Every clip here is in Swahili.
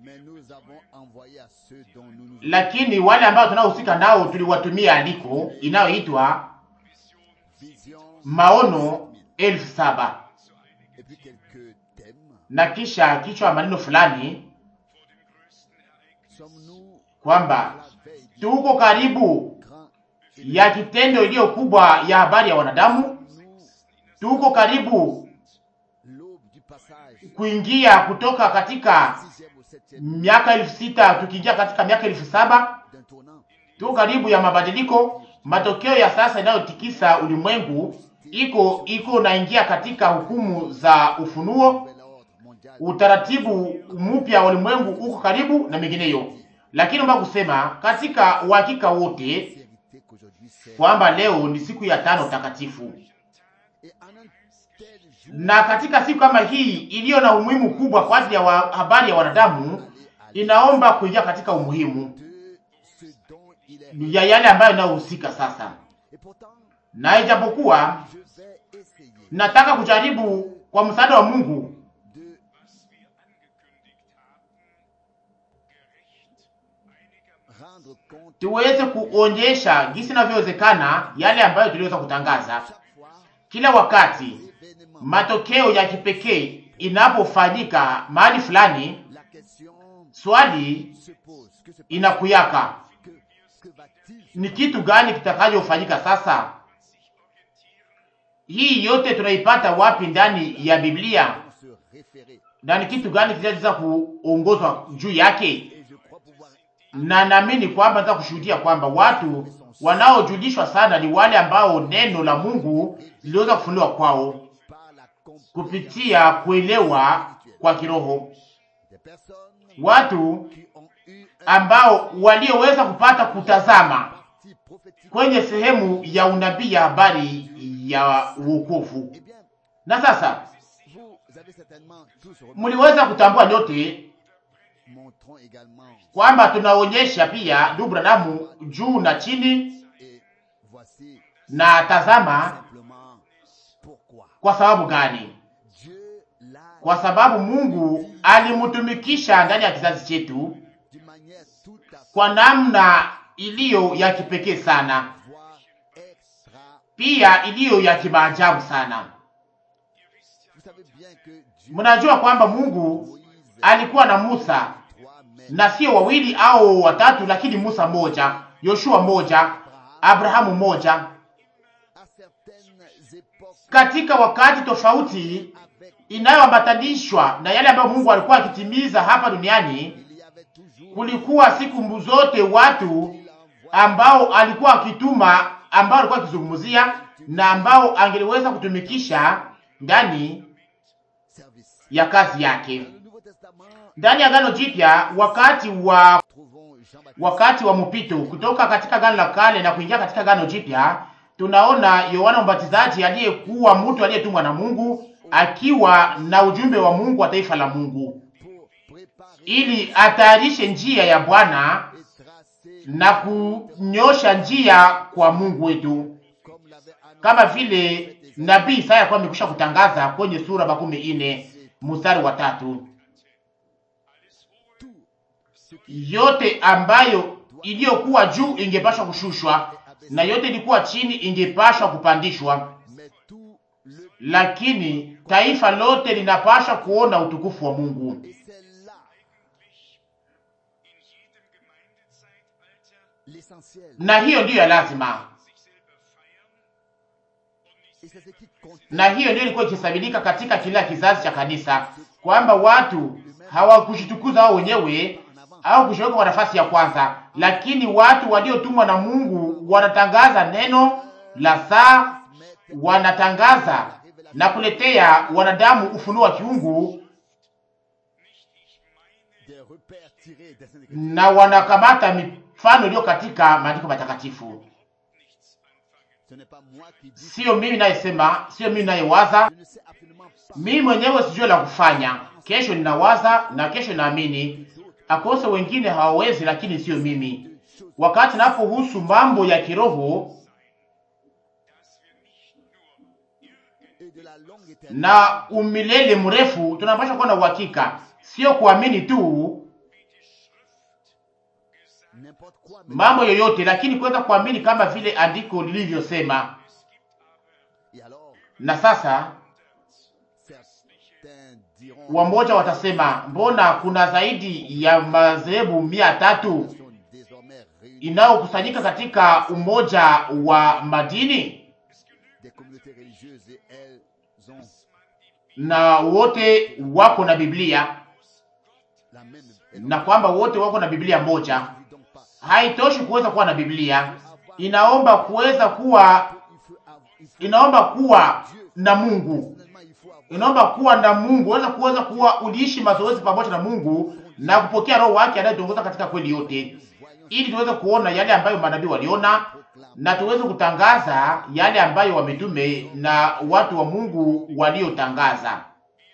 mais nous avons envoyé à ceux dont nous nous lakini wale ambao tunaohusika nao tuliwatumia andiko inayoitwa vision maono elfu saba et puis quelques thèmes. na kisha kichwa maneno fulani Sommes-nous kwamba à la veille du tuko karibu grand ya kitendo iliyo kubwa ya habari ya wanadamu, nous tuko karibu l'aube du passage kuingia kutoka katika sixième au septième miaka elfu sita tukiingia katika miaka elfu saba d'un tournant. tuko karibu ya mabadiliko. Matokeo ya sasa inayotikisa ulimwengu iko iko naingia katika hukumu za ufunuo. Nouvel ordre mondial. Utaratibu mpya wa ulimwengu uko karibu na mengineyo, lakini omba kusema katika uhakika wote Vérité qu'aujourd'hui c'est. kwamba leo ni siku ya tano takatifu, Et en un tel jour, na katika siku kama hii iliyo na umuhimu kubwa kwa ajili ya wa, habari ya wanadamu, inaomba kuingia katika umuhimu de ce dont il est. ya yale ambayo inayohusika sasa, Et pourtant, na ijapokuwa je vais essayer nataka kujaribu kwa msaada wa Mungu de rendre compte tuweze kuonyesha jinsi inavyowezekana yale ambayo tuliweza kutangaza chaque fois kila wakati. l'événement. Matokeo ya kipekee inapofanyika mahali fulani, La question swali se pose. Que se passe inakuyaka Que, que va-t-il ni kitu gani kitakachofanyika sasa? Hii yote tunaipata wapi ndani ya Biblia, se référer na ni kitu gani kinaweza kuongozwa juu yake? Et je crois pouvoir Na naamini kwamba nataka kushuhudia kwamba watu wanaojulishwa sana ni wale ambao neno la Mungu liliweza kufunuliwa kwao par la compréhension kupitia kuelewa kwa kiroho, des personnes watu qui ont eu un ambao walioweza kupata kutazama parti prophétique. kwenye sehemu ya unabii ya habari ya uokovu. Eh bien, Na sasa vous avez certainement tous remarqué. mliweza kutambua nyote Montrons également. kwamba tunaonyesha pia ndugu Branamu juu na chini, Et voici na tazama simplement pourquoi. kwa sababu gani? Dieu l'a Kwa sababu Mungu alimtumikisha ndani ya kizazi chetu d'une manière tout à fait kwa namna iliyo ya kipekee sana, voire extra. pia iliyo ya kimaajabu sana. Vous savez bien que Dieu Mnajua kwamba Mungu Moïse alikuwa na Musa trois mais na sio wawili au watatu, lakini Musa moja, Yoshua moja, Abrahamu moja, à certaines époques katika wakati tofauti avec inayoambatanishwa na yale ambayo Mungu alikuwa akitimiza hapa duniani. il y avait toujours Kulikuwa siku zote watu il envoie ambao alikuwa akituma, ambao alikuwa akizungumzia na ambao angeliweza kutumikisha ndani service. ya kazi yake. Dans le Nouveau Testament, Ndani ya Agano Jipya, wakati wa trouvons Jean-Baptiste wakati wa mpito kutoka katika Agano la Kale na kuingia katika Agano Jipya, tunaona Yohana Mbatizaji aliyekuwa mtu aliyetumwa na Mungu akiwa na ujumbe wa Mungu wa taifa la Mungu pour préparer ili atayarishe njia ya Bwana et tracer na kunyosha njia kwa Mungu wetu, comme l'avait annoncé kama vile nabii Isaya alikuwa amekwisha kutangaza kwenye sura makumi ine mstari wa tatu, tout ce qui yote ambayo iliyokuwa juu ingepashwa kushushwa na yote ilikuwa chini ingepashwa kupandishwa, mais tout le lakini taifa lote linapashwa kuona utukufu wa Mungu. et c'est là l'essentiel Na hiyo ndiyo ya lazima, et c'est ce qui compte na hiyo ndiyo ilikuwa ikisabilika katika kila kizazi cha kanisa, kwamba watu hawakujitukuza wao wenyewe en avant au kushoweka kwa nafasi ya kwanza, lakini watu waliotumwa na Mungu wanatangaza neno la saa, wanatangaza na kuletea wanadamu ufunuo wa kiungu, des repères tirés des Saintes Écritures. na wanakamata mifano iliyo katika maandiko matakatifu. Ce n'est pas moi qui dis, Sio mimi nayesema, sio mimi nayewaza, je ne sais absolument pas. mimi mwenyewe sijui la kufanya. Kesho ninawaza na kesho naamini, akose wengine hawawezi, lakini sio mimi. Deux choses. Wakati napohusu mambo ya kiroho Et de la longue éternité, na umilele mrefu, tunapaswa kuwa na uhakika, sio kuamini tu, n'importe quoi, mais mambo yoyote, lakini kuweza kuamini kama vile andiko lilivyosema. et alors Na sasa certains diront wamoja watasema, mbona kuna zaidi ya madhehebu mia tatu sont désormais réunis inayokusanyika katika umoja wa madini des communautés religieuses et elles ont na wote wako na Biblia la même. Et na kwamba wote wako na Biblia moja. donc, donc pas. Haitoshi kuweza kuwa na Biblia, inaomba kuweza kuwa, Il faut, avoir- il faut inaomba kuwa na Mungu, personnellement, il faut avoir inaomba kuwa na Mungu, weza kuweza kuwa uliishi mazoezi pamoja na Mungu na kupokea Roho wake anayetuongoza katika kweli yote, voyons ili tuweze kuona yale ambayo manabii waliona proclame na tuweze kutangaza yale ambayo wametume na watu wa Mungu waliotangaza.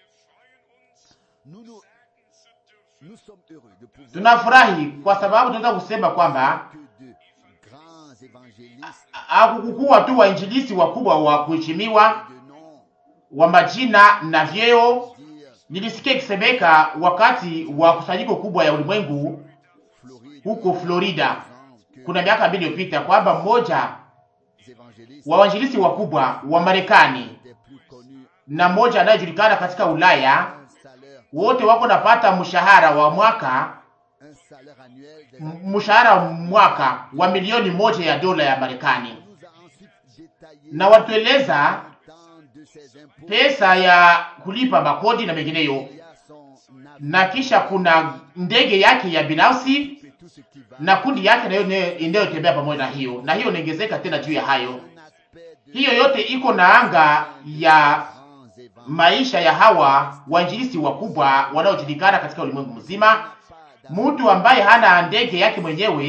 nous, nous, nous sommes heureux de pouvoir Tunafurahi kwa sababu tunaweza kusema kwamba que de grands évangélistes hakukukuwa tu wainjilisi wakubwa wa kuheshimiwa de noms wa majina na vyeo. dire Nilisikia ikisemeka wakati wa kusanyiko kubwa ya ulimwengu Floride, huko Florida exemple, que kuna miaka mbili iliyopita, kwamba mmoja les évangélistes wa wainjilisi wakubwa wa Marekani étaient plus connus na mmoja anayejulikana katika Ulaya, un salaire, wote wako napata mshahara wa mwaka un salaire annuel des m- mshahara wa mwaka wa milioni moja ya dola ya Marekani, On nous a ensuite détaillé na watueleza le montant de ces impôts. pesa ya kulipa makodi na mengineyo, Il y a son avis na kisha kuna ndege yake ya binafsi et tout ce qui va. na kundi yake nayo ine- inayotembea pamoja na hiyo, na hiyo inaongezeka tena juu ya hayo. Un aspect de Hiyo yote iko na anga ya grands évangélistes. maisha ya hawa wainjilisti wakubwa wanaojulikana katika ulimwengu mzima. Pas d'amour. Mtu ambaye hana ndege yake mwenyewe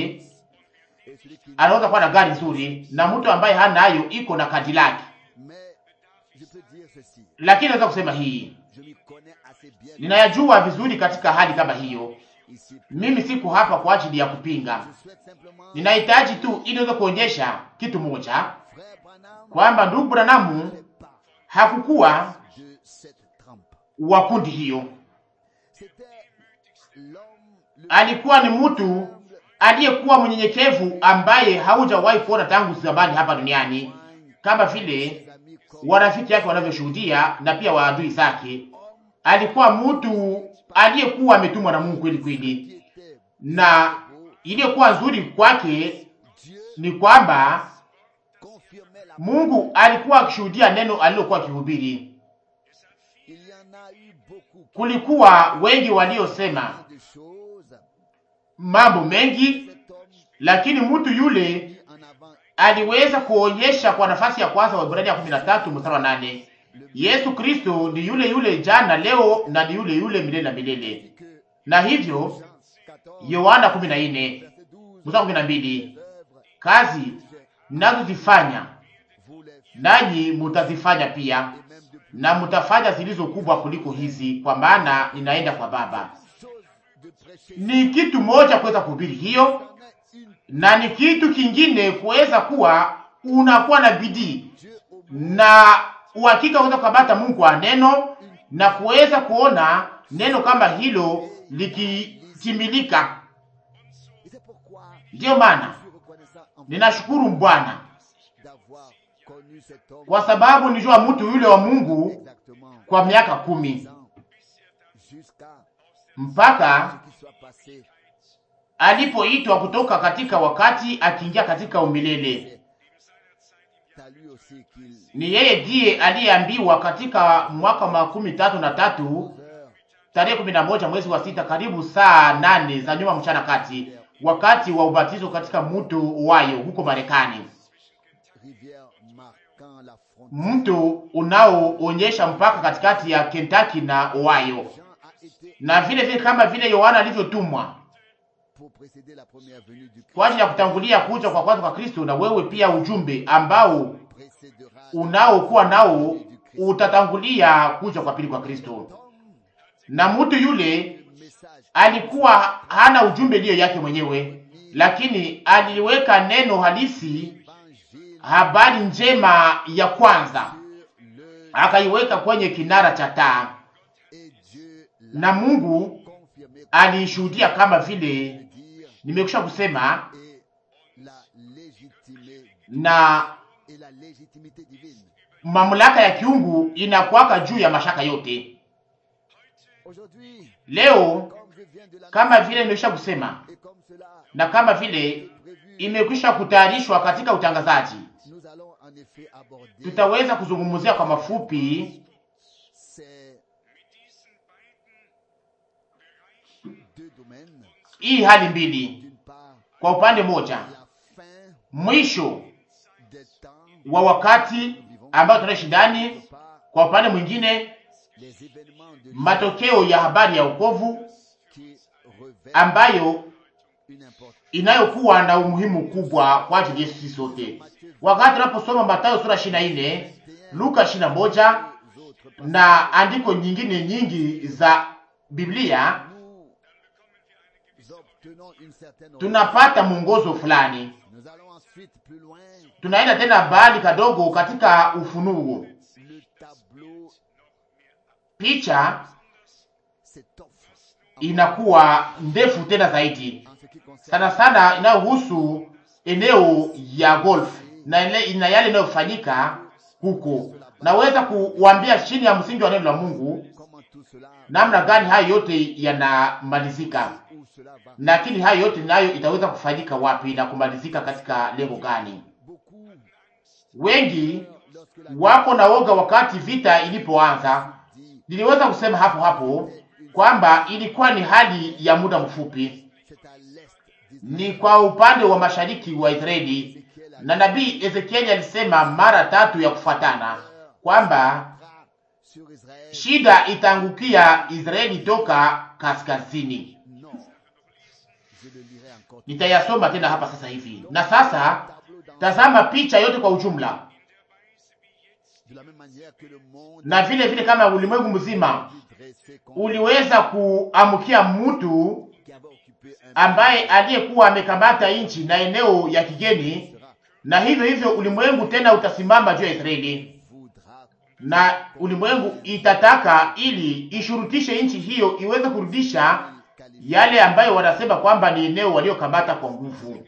Et celui qui anaweza kuwa na gari nzuri, na mtu ambaye hanayo iko na Cadillac. Mais je peux dire ceci. Lakini naweza kusema hii, Je m'y connais assez bien ninayajua vizuri katika hali kama hiyo. ici. Mimi siko hapa kwa ajili ya kupinga, Je souhaite simplement, ninahitaji tu ili niweze kuonyesha kitu moja, frère Branham, kwamba ndugu Branamu n'est pas hakukuwa de cette trempe. wa kundi hiyo. C'était l'homme le Alikuwa ni mtu aliyekuwa mnyenyekevu ambaye haujawahi kuona tangu zamani hapa duniani, kama vile ses amis comme warafiki yake wanavyoshuhudia na pia waadui zake. Alikuwa mtu aliyekuwa ametumwa na Mungu kweli kweli, qui était na beau. iliyokuwa nzuri kwake Dieu ni kwamba confirmait la Mungu alikuwa akishuhudia neno alilokuwa akihubiri. Il y en a eu beaucoup Kulikuwa wengi waliosema de choses. mambo mengi, Cet homme lakini mtu yule mis en avant aliweza kuonyesha kwa nafasi ya kwanza wa Ibrania 13 mstari wa 8 Yesu Kristo ni yule yule jana leo na ni yule yule milele na milele. dit que Na hivyo Jean 14, Yohana 14 verset 12, mstari wa 12 œuvres, kazi mnazozifanya vous les faites, nanyi mutazifanya pia, et même de plus na mutafanya zilizo kubwa kuliko hizi, kwa maana ninaenda kwa Baba. chose de prêcher. Ni kitu moja kuweza kuhubiri hiyo, C'en est une. na ni kitu kingine kuweza kuwa unakuwa na bidii Dieu au na uhakika kuweza kukabata Mungu kwa neno na kuweza kuona neno kama hilo likitimilika. Et c'est pourquoi Ndiyo maana je suis reconnaissant en vous ninashukuru Bwana d'avoir connu cet homme kwa sababu nijua mtu yule wa Mungu exactement kwa miaka kumi dix ans, jusqu'à mpaka ce qu'il soit passé. alipoitwa kutoka katika wakati akiingia katika umilele. C'est à lui aussi qu'il Ni yeye ndiye aliyeambiwa katika mwaka wa makumi tatu na tatu heures tarehe kumi na moja mwezi wa sita karibu saa nane za nyuma mchana kati, wakati wa ubatizo katika mto Wayo huko Marekani, rivière marquant la frontière. mto unaoonyesha mpaka katikati ya Kentucky na Ohio, Jean a été na vile vile kama vile Yohana alivyotumwa pour précéder la première venue du Christ, kwa ajili ya kutangulia kuja kwa kwanza kwa Kristo, na wewe pia ujumbe ambao précédera unaokuwa nao utatangulia kuja kwa pili kwa Kristo. Tom, Na mtu yule le message alikuwa hana ujumbe ndiyo yake mwenyewe, lakini aliweka neno halisi, évangile habari njema ya kwanza, sur le akaiweka kwenye kinara cha taa, et Dieu l'a na Mungu confirmé aliishuhudia kama vile dire Nimekwisha kusema et la légitimité na et la légitimité divine. mamlaka ya kiungu inakuwaka juu ya mashaka yote. Aujourd'hui, Leo comme je viens de la kama vile nimekwisha kusema et comme cela na kama vile est prévu, imekwisha kutayarishwa katika utangazaji, nous allons en effet aborder tutaweza kuzungumzia kwa mafupi ces deux domaines. hii hali mbili. D'une part, Kwa upande moja, la fin mwisho des temps, wa wakati ambao tunaishi ndani, d'autre part, kwa upande mwingine les événements de matokeo ya habari ya wokovu qui revêtent ambayo une importance. inayokuwa na umuhimu kubwa kwa ajili yetu sisi sote. Wakati tunaposoma Mathayo sura 24, Luka 21 Les autres na andiko nyingine nyingi za Biblia, nous obtenons une certaine tunapata mwongozo fulani. Nous allons ensuite plus loin. Tunaenda tena mbali kadogo katika Ufunuo. Le tableau Picha s'étoffe inakuwa ndefu tena zaidi, en ce qui concerne sana sana inayohusu eneo ya golf na, ile, na yale inayofanyika huko. Naweza kuwambia chini ya msingi wa neno la Mungu comment tout cela namna gani hayo yote yanamalizika, où cela va. lakini hayo yote nayo itaweza kufanyika wapi na kumalizika katika lengo gani? Beaucoup, Wengi lorsque la wako na woga wakati vita ilipoanza. dit Niliweza kusema hapo hapo kwamba ilikuwa ni hali ya muda mfupi, c'est à l'est ni kwa upande wa mashariki wa Israeli, d'Ézéchiel a na nabii Ezekieli alisema mara tatu ya kufuatana kwamba bras sur Israël. shida itaangukia Israeli toka kaskazini. Non. Je le lirai encore. Nitayasoma tena hapa sasa hivi. Na sasa Tableau dans- tazama picha yote kwa ujumla, de la même manière que le monde na vile vile kama ulimwengu mzima est dressé contre uliweza kuamkia mtu qui avait occupé un ambaye aliyekuwa amekamata nchi na eneo ya kigeni, sera na hivyo hivyo ulimwengu tena utasimama juu ya Israeli, voudra na ulimwengu itataka ili ishurutishe nchi hiyo iweze kurudisha qualifier yale ambayo wanasema kwamba ni eneo waliokamata kwa nguvu,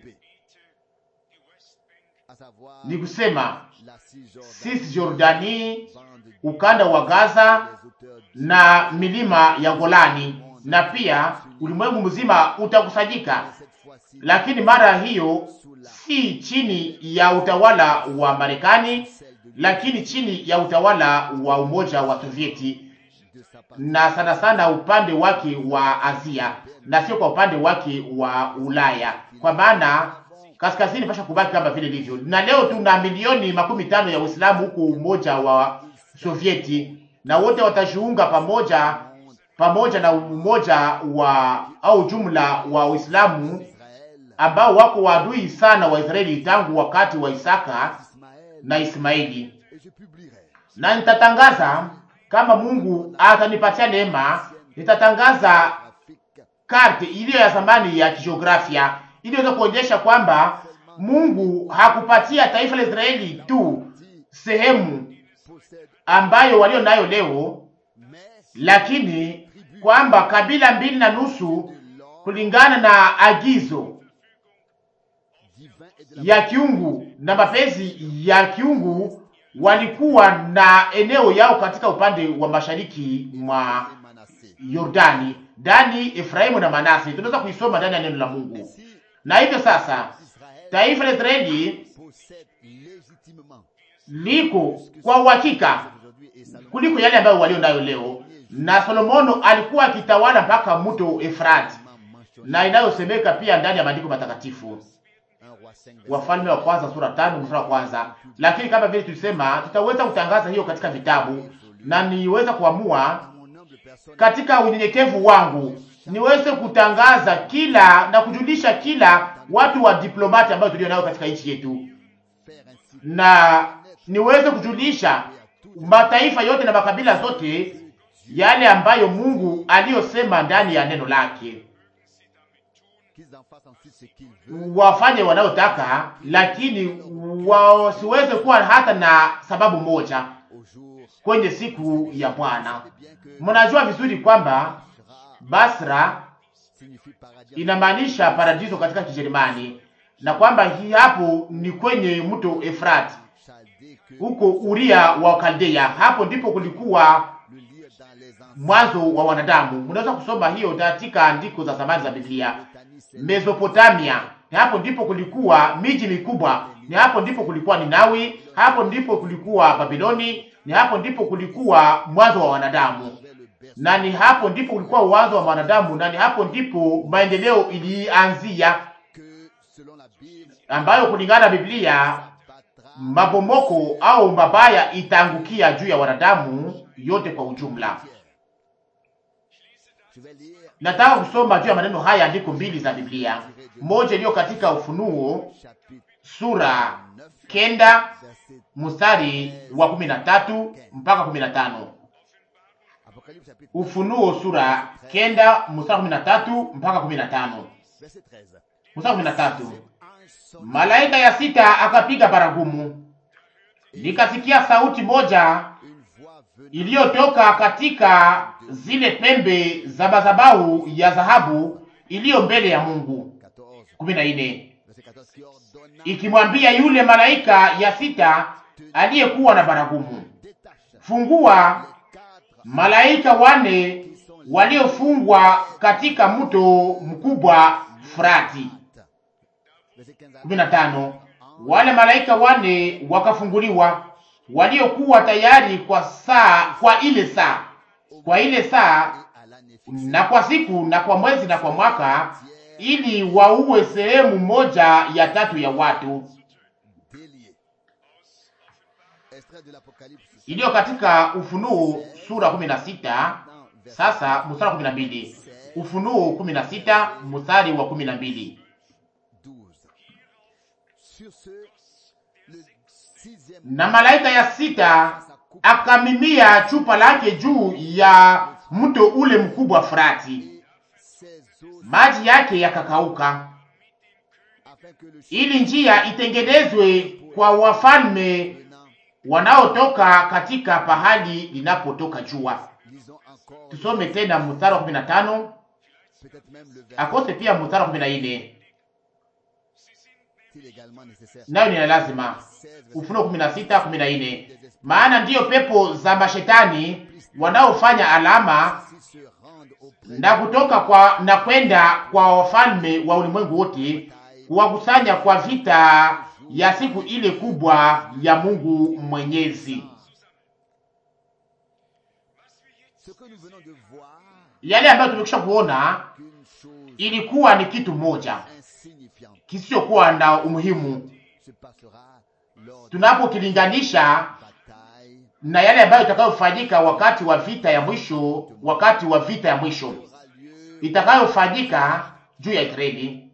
à savoir ni kusema la Cisjordanie, Cisjordani, bande ukanda wa Gaza des auteurs du na milima ya Golani, na pia ulimwengu mzima utakusanyika, cette fois-ci lakini mara hiyo si chini ya utawala wa Marekani, celle de, lakini chini ya utawala wa Umoja wa Sovieti, de sa partie na sana sana upande wake wa Asia na sio kwa upande wake wa Ulaya, kwa maana kaskazini pasha kubaki kama vile ilivyo. Na leo tuna milioni makumi tano ya Uislamu huku Umoja wa Sovieti, na wote watajiunga pamoja pamoja na umoja wa au jumla wa Uislamu Israël, ambao wako waadui sana wa Israeli tangu wakati wa Isaka Ismaël, na Ismaili. et je publierai Na nitatangaza kama Mungu atanipatia neema, nitatangaza graphique karte iliyo ya zamani ya kijiografia ili iweze kuonyesha kwamba Mungu hakupatia taifa la Israeli tu sehemu possède ambayo walio nayo leo, mais lakini kwamba kabila mbili na nusu de l'ordre kulingana na agizo divin et de la ya kiungu na mapenzi ya kiungu walikuwa na eneo yao katika upande wa mashariki mwa et Manassé. Yordani, ndani Efraimu na Manase. Tunaweza kuisoma ndani ya neno la Mungu. Si Na hivyo sasa Israël taifa la Israeli possède légitimement liko kwa uhakika aujourd'hui et Salomon kuliko yale ambayo walio nayo leo, na Solomono alikuwa akitawala mpaka mto Efrati, mentionné na inayosemeka pia ndani ya maandiko matakatifu, un roi 5 Wafalme wa kwanza sura tano mstari wa kwanza. Lakini kama vile tulisema, tutaweza kutangaza hiyo katika vitabu, na niweza kuamua mon humble personne katika unyenyekevu wangu niweze kutangaza kila na kujulisha kila watu wa diplomati ambao tulio nao katika nchi yetu, faire ainsi na niweze kujulisha mataifa yote na makabila zote yale ambayo Mungu aliyosema ndani ya neno lake, qu'ils en fassent ensuite ce qu'ils veulent wafanye wanayotaka, lakini wasiweze kuwa hata na sababu moja au jour kwenye siku ya Bwana. et bien que Mnajua vizuri kwamba sera Basra signifie paradis. inamaanisha paradiso katika Kijerumani, na kwamba hii hapo ni kwenye mto Efrati Chaldée que huko Uria wa Kaldea. Hapo ndipo kulikuwa le lire dans les anciens mwanzo wa wanadamu. Mnaweza kusoma hiyo katika andiko za zamani za Biblia. Britanniques, c'est Mesopotamia, ni hapo ndipo kulikuwa miji mikubwa, ni hapo ndipo kulikuwa Ninawi, hapo ndipo kulikuwa Babiloni, ni hapo ndipo kulikuwa mwanzo wa wanadamu, vers le berceau na ni hapo ndipo kulikuwa mwanzo wa wanadamu, na ni hapo ndipo maendeleo ilianzia, que, selon la Bible, ambayo kulingana na Biblia battra. mabomoko au mabaya itaangukia juu ya wanadamu yote kwa ujumla. Je vais lire Nataka kusoma juu ya maneno haya andiko mbili za Biblia, moja iliyo katika Ufunuo chapitre sura 9, kenda verset mstari wa kumi na tatu mpaka kumi na tano. Apocalypse chapitre Ufunuo sura kenda mstari kumi na tatu mpaka kumi na tano. verset 13. Mstari kumi na tatu. Un son Malaika ya sita akapiga baragumu, nikasikia sauti moja une voix venant iliyotoka katika zile pembe za madhabahu ya dhahabu iliyo mbele ya Mungu. 14, kumi na nne verset 14 qui ordonna ikimwambia yule malaika ya sita aliyekuwa na baragumu, détache fungua les quatre malaika wane waliofungwa katika mto mkubwa Frati. verset 15 kumi na tano wale malaika wane wakafunguliwa, waliokuwa tayari kwa saa, kwa ile saa, kwa ile saa et à l'année fixe na kwa siku na kwa mwezi na kwa mwaka, ili waue sehemu moja ya tatu ya watu. délié. Extrait de l'Apocalypse. iliyo katika Ufunuo sura 16 sasa mstari wa 12. Ufunuo 16 mstari wa 12. 12. Sur ce, le sixième Na malaika ya sita akamimia chupa lake juu ya mto ule mkubwa Frati, et ses eaux maji yake yakakauka, afin que le ili njia itengenezwe kwa wafalme venant, wanaotoka katika pahali linapotoka jua. lisons encore Tusome tena mstari wa 15 peut-être même le verset akose pia mstari wa 14 s'il est également nécessaire. nayo ni ya lazima. 16, verset Ufunuo 16 14. Maana ndiyo pepo za mashetani wanaofanya alama s'ils se rendent auprès na kutoka kwa na kwenda kwa wafalme wa ulimwengu wote kuwakusanya kwa vita ya siku ile kubwa ya Mungu Mwenyezi. Ce que nous venons de voir, Yale ambayo tumekwisha kuona qu'une chose ilikuwa ni kitu moja insignifiante kisichokuwa na umuhimu se passera lors de tunapokilinganisha la bataille. na yale ambayo itakayofanyika wakati wa vita ya mwisho, wakati wa vita ya mwisho aura lieu. itakayofanyika juu ya Israeli.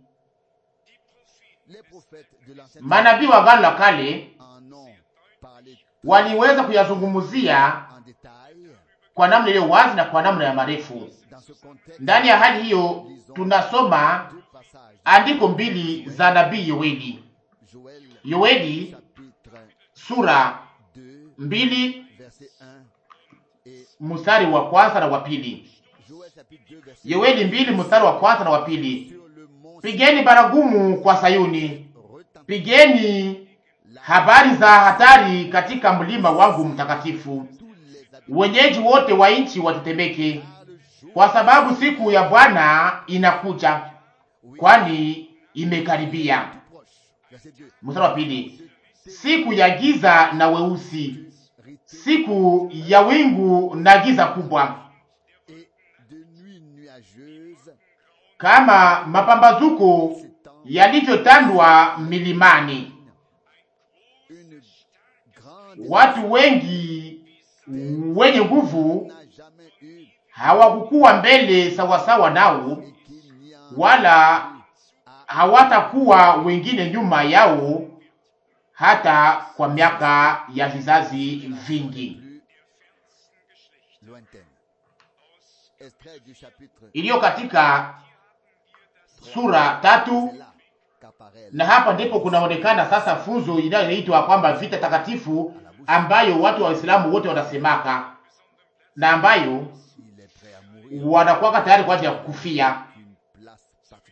Les prophètes de l'Ancien Manabii wa Agano la Kale en ont parlé waliweza kuyazungumzia en détail. kwa namna iliyo wazi na kwa namna ya marefu. Dans ce contexte, Ndani ya hali hiyo, tunasoma deux passages. andiko mbili za nabii Yoeli. Joël Yoeli chapitre sura 2, mbili verset 1 et mstari wa kwanza na wa pili. Joël chapitre 2, verset Yoeli mbili mstari wa kwanza na wa pili. sur le mont Pigeni baragumu kwa Sayuni, retentit pigeni habari za hatari katika mlima wangu mtakatifu. tous les habitants Wenyeji wote wa nchi watetemeke, le jour kwa sababu siku ya Bwana inakuja, kwani imekaribia. tout proche. Verset 2. Mstari wa pili, siku ya giza na weusi, Rité siku ya wingu na giza kubwa, et de nuit nuageuse kama mapambazuko s'étend yalivyotandwa milimani. une grande Watu wengi wenye nguvu n'a jamais eu hawakukuwa mbele sawasawa nao, et qu'il n'y en wala a hawatakuwa wengine nyuma yao hata kwa miaka ya vizazi vingi. plus lointaine. Extrait du chapitre Iliyo katika sura tatu, c'est là qu'apparaît na hapa ndipo kunaonekana sasa funzo inayoitwa kwamba vita takatifu ambayo watu wa Waislamu wote wanasemaka na ambayo il est prêt à mourir wanakuwa tayari kwa ajili ya kufia une place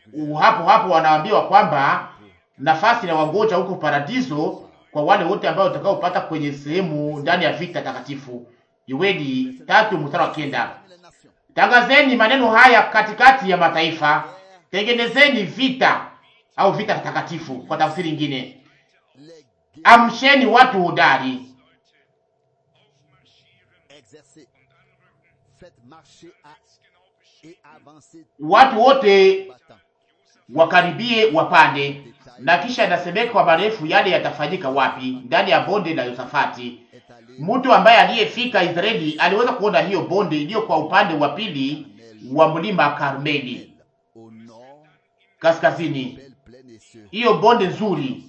hapo hapo wanaambiwa kwamba nafasi na wangoja huko paradiso kwa wale wote ambao watakaopata kwenye sehemu ndani ya vita takatifu. Yoeli tatu mstari wa kenda. Tangazeni maneno haya katikati ya mataifa, tengenezeni vita au vita takatifu. Kwa tafsiri nyingine, amsheni watu hodari, watu wote wakaribie wapande. Na kisha inasemeka kwa marefu yale yatafanyika wapi? Ndani ya bonde la Yosafati. Mtu ambaye aliyefika Israeli aliweza kuona hiyo bonde iliyo kwa upande wa pili wa mlima Karmeli kaskazini. Hiyo bonde nzuri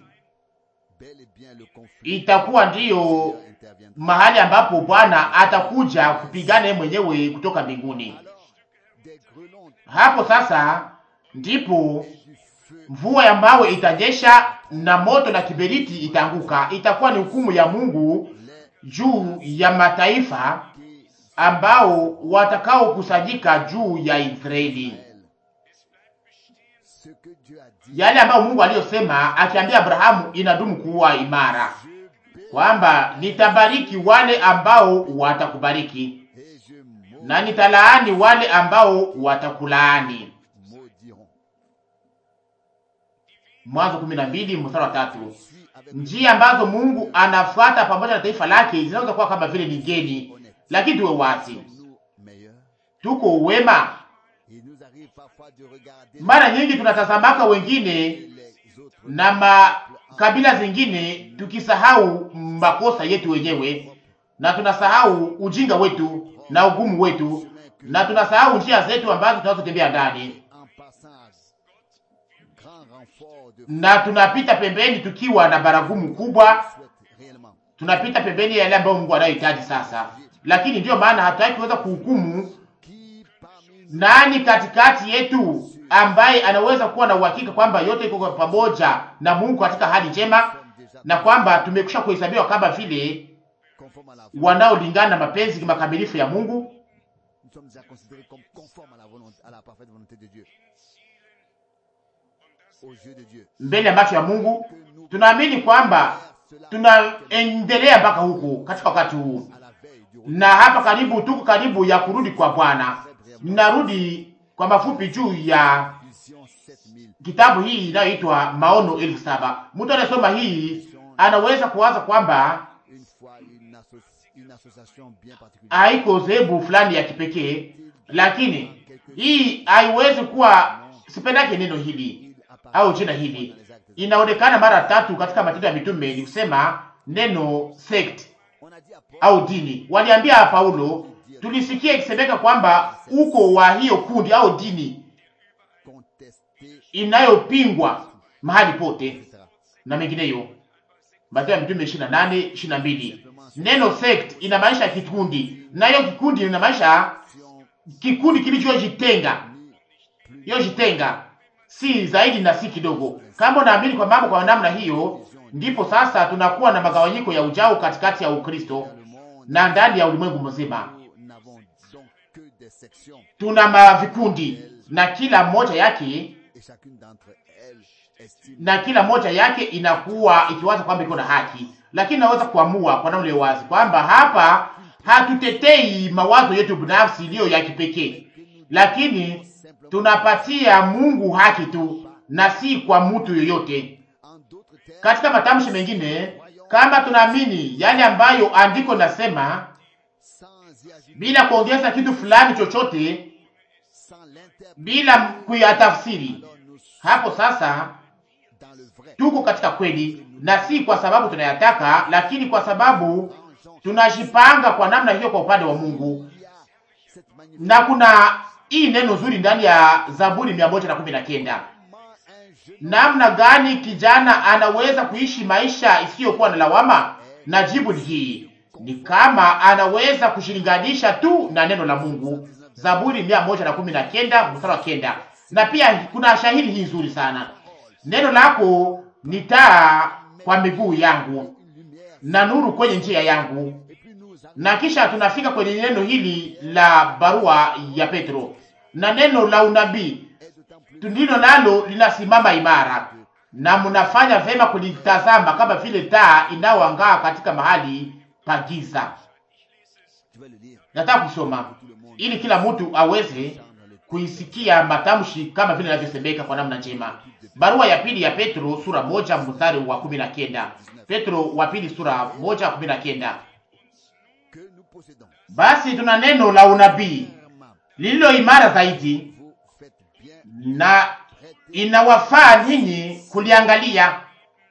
itakuwa ndiyo mahali ambapo Bwana atakuja kupigana mwenyewe kutoka mbinguni. Hapo sasa ndipo mvua ya mawe itanyesha na moto na kiberiti itaanguka. Itakuwa ni hukumu ya Mungu juu ya mataifa ambao watakaokusanyika juu ya Israeli, yale ambayo Mungu aliyosema akiambia Abrahamu inadumu kuwa imara, kwamba nitabariki wale ambao watakubariki na nitalaani wale ambao watakulaani. Mwanzo kumi na mbili mstari wa tatu. Njia ambazo Mungu anafuata pamoja na taifa lake zinaweza kuwa kama vile ni geni, lakini tuwe wazi, tuko wema. Mara nyingi tunatazamaka wengine na makabila zingine, tukisahau makosa yetu wenyewe, na tunasahau ujinga wetu na ugumu wetu, na tunasahau njia zetu ambazo tunazotembea ndani na tunapita pembeni tukiwa na baragumu kubwa, tunapita pembeni ya yale ambayo Mungu anayohitaji sasa. Lakini ndiyo maana hatutaki kuweza kuhukumu nani katikati yetu ambaye anaweza kuwa na uhakika kwamba yote iko pamoja na Mungu katika hali njema, na kwamba tumekwisha kuhesabiwa kama vile wanaolingana na mapenzi makamilifu ya Mungu mbele ya macho ya Mungu. Tunaamini kwamba tunaendelea mpaka huku katika wakati huu, na hapa karibu, tuko karibu ya kurudi kwa Bwana. Ninarudi kwa mafupi juu ya kitabu hii inayoitwa Maono elfu saba. Mtu anasoma hii anaweza kuwaza kwamba haiko zebu fulani ya kipekee, lakini hii haiwezi kuwa, sipendake neno hili au jina hili inaonekana mara tatu katika Matendo ya Mitume, ni kusema neno sect au dini. Waliambia Paulo, tulisikia ikisemeka kwamba uko wa hiyo kundi au dini inayopingwa mahali pote na mengineyo. Matendo ya Mitume 28 22. Neno sect inamaanisha kikundi, nayo kikundi inamaanisha kikundi kilichojitenga, yojitenga si zaidi na si kidogo. Kama unaamini kwa mambo kwa namna hiyo, ndipo sasa tunakuwa na magawanyiko ya ujao katikati ya Ukristo na ndani ya ulimwengu mzima. Tuna mavikundi na kila moja yake na kila moja yake inakuwa ikiwaza kwamba iko na haki, lakini naweza kuamua kwa namna wazi kwamba hapa hatutetei mawazo yetu binafsi iliyo ya kipekee, lakini tunapatia Mungu haki tu na si kwa mtu yoyote. Katika matamshi mengine, kama tunaamini yale ambayo andiko nasema bila kuongeza kitu fulani chochote, bila kuyatafsiri, hapo sasa tuko katika kweli, na si kwa sababu tunayataka, lakini kwa sababu tunajipanga kwa namna hiyo kwa upande wa Mungu. Na kuna hii neno zuri ndani ya Zaburi mia moja na kumi na kenda namna gani kijana anaweza kuishi maisha isiyokuwa na lawama? Na jibu ni hii, ni kama anaweza kushilinganisha tu na neno la Mungu. Zaburi mia moja na kumi na kenda mstari wa kenda. Na pia kuna shahidi hii nzuri sana, neno lako ni taa kwa miguu yangu na nuru kwenye njia yangu. Na kisha tunafika kwenye neno hili la barua ya Petro na neno la unabii ndilo nalo linasimama imara, na mnafanya vema kulitazama kama vile taa inayoangaa katika mahali pa giza. Je vais le lire Nataka kusoma pour tout le monde. ili kila mtu aweze Entendre le kuisikia matamshi kama vile inavyosemeka kwa namna njema. Barua ya pili ya Petro sura moja mstari wa kumi na kenda. Petro wa pili sura moja kumi na kenda. que nous possédons. Basi tuna neno la unabii Fermement, lililo imara zaidi, vous faites bien na traiter inawafaa ninyi kuliangalia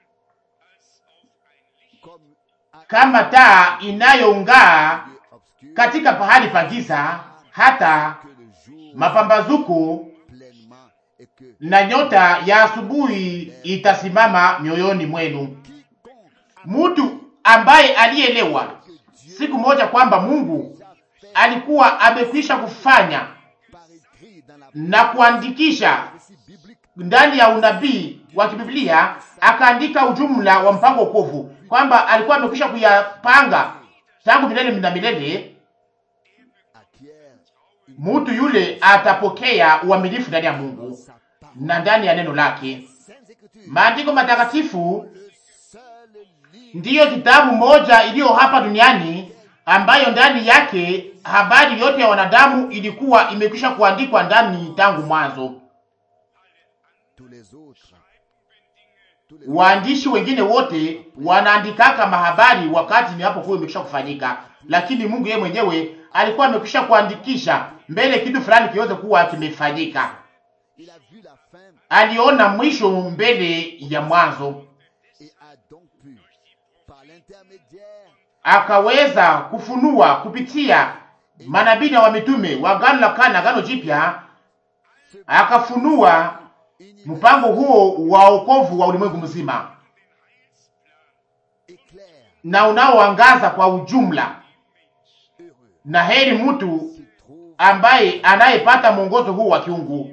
comme à kama taa inayong'aa lieu obscur katika pahali pa giza, hata que le jour mapambazuko pleinement et que na nyota ya asubuhi itasimama mioyoni mwenu. quiconque Mtu ambaye alielewa que Dieu siku moja kwamba Mungu a fait alikuwa amekwisha kufanya par écrit dans la na kuandikisha récit biblique ndani ya unabii wa kibiblia, akaandika ujumla wa mpango wokovu, kwamba alikuwa amekwisha kuyapanga tangu milele na milele. acquiert Mtu yule atapokea uaminifu ndani ya Mungu sa part. na ndani ya neno lake. Saintes Écritures, Maandiko matakatifu le seul livre ndiyo kitabu moja iliyo hapa duniani ambayo ndani yake habari yote ya wanadamu ilikuwa imekwisha kuandikwa ndani tangu mwanzo. tous les autres tous les Waandishi wengine wote wanaandikaka mahabari wakati inapokuwa imekwisha kufanyika, lakini Mungu yeye mwenyewe alikuwa amekwisha kuandikisha mbele kitu fulani kiweze kuwa kimefanyika. il a vu la fin Aliona mwisho mbele ya mwanzo, et a donc pu par l'intermédiaire akaweza kufunua kupitia manabii na wamitume wa Agano la Kale na Agano Jipya, akafunua mpango huo wa wokovu wa ulimwengu mzima éclair na unaoangaza kwa ujumla. heureux Na heri mtu qui trouve ambaye anayepata mwongozo huu wa kiungu.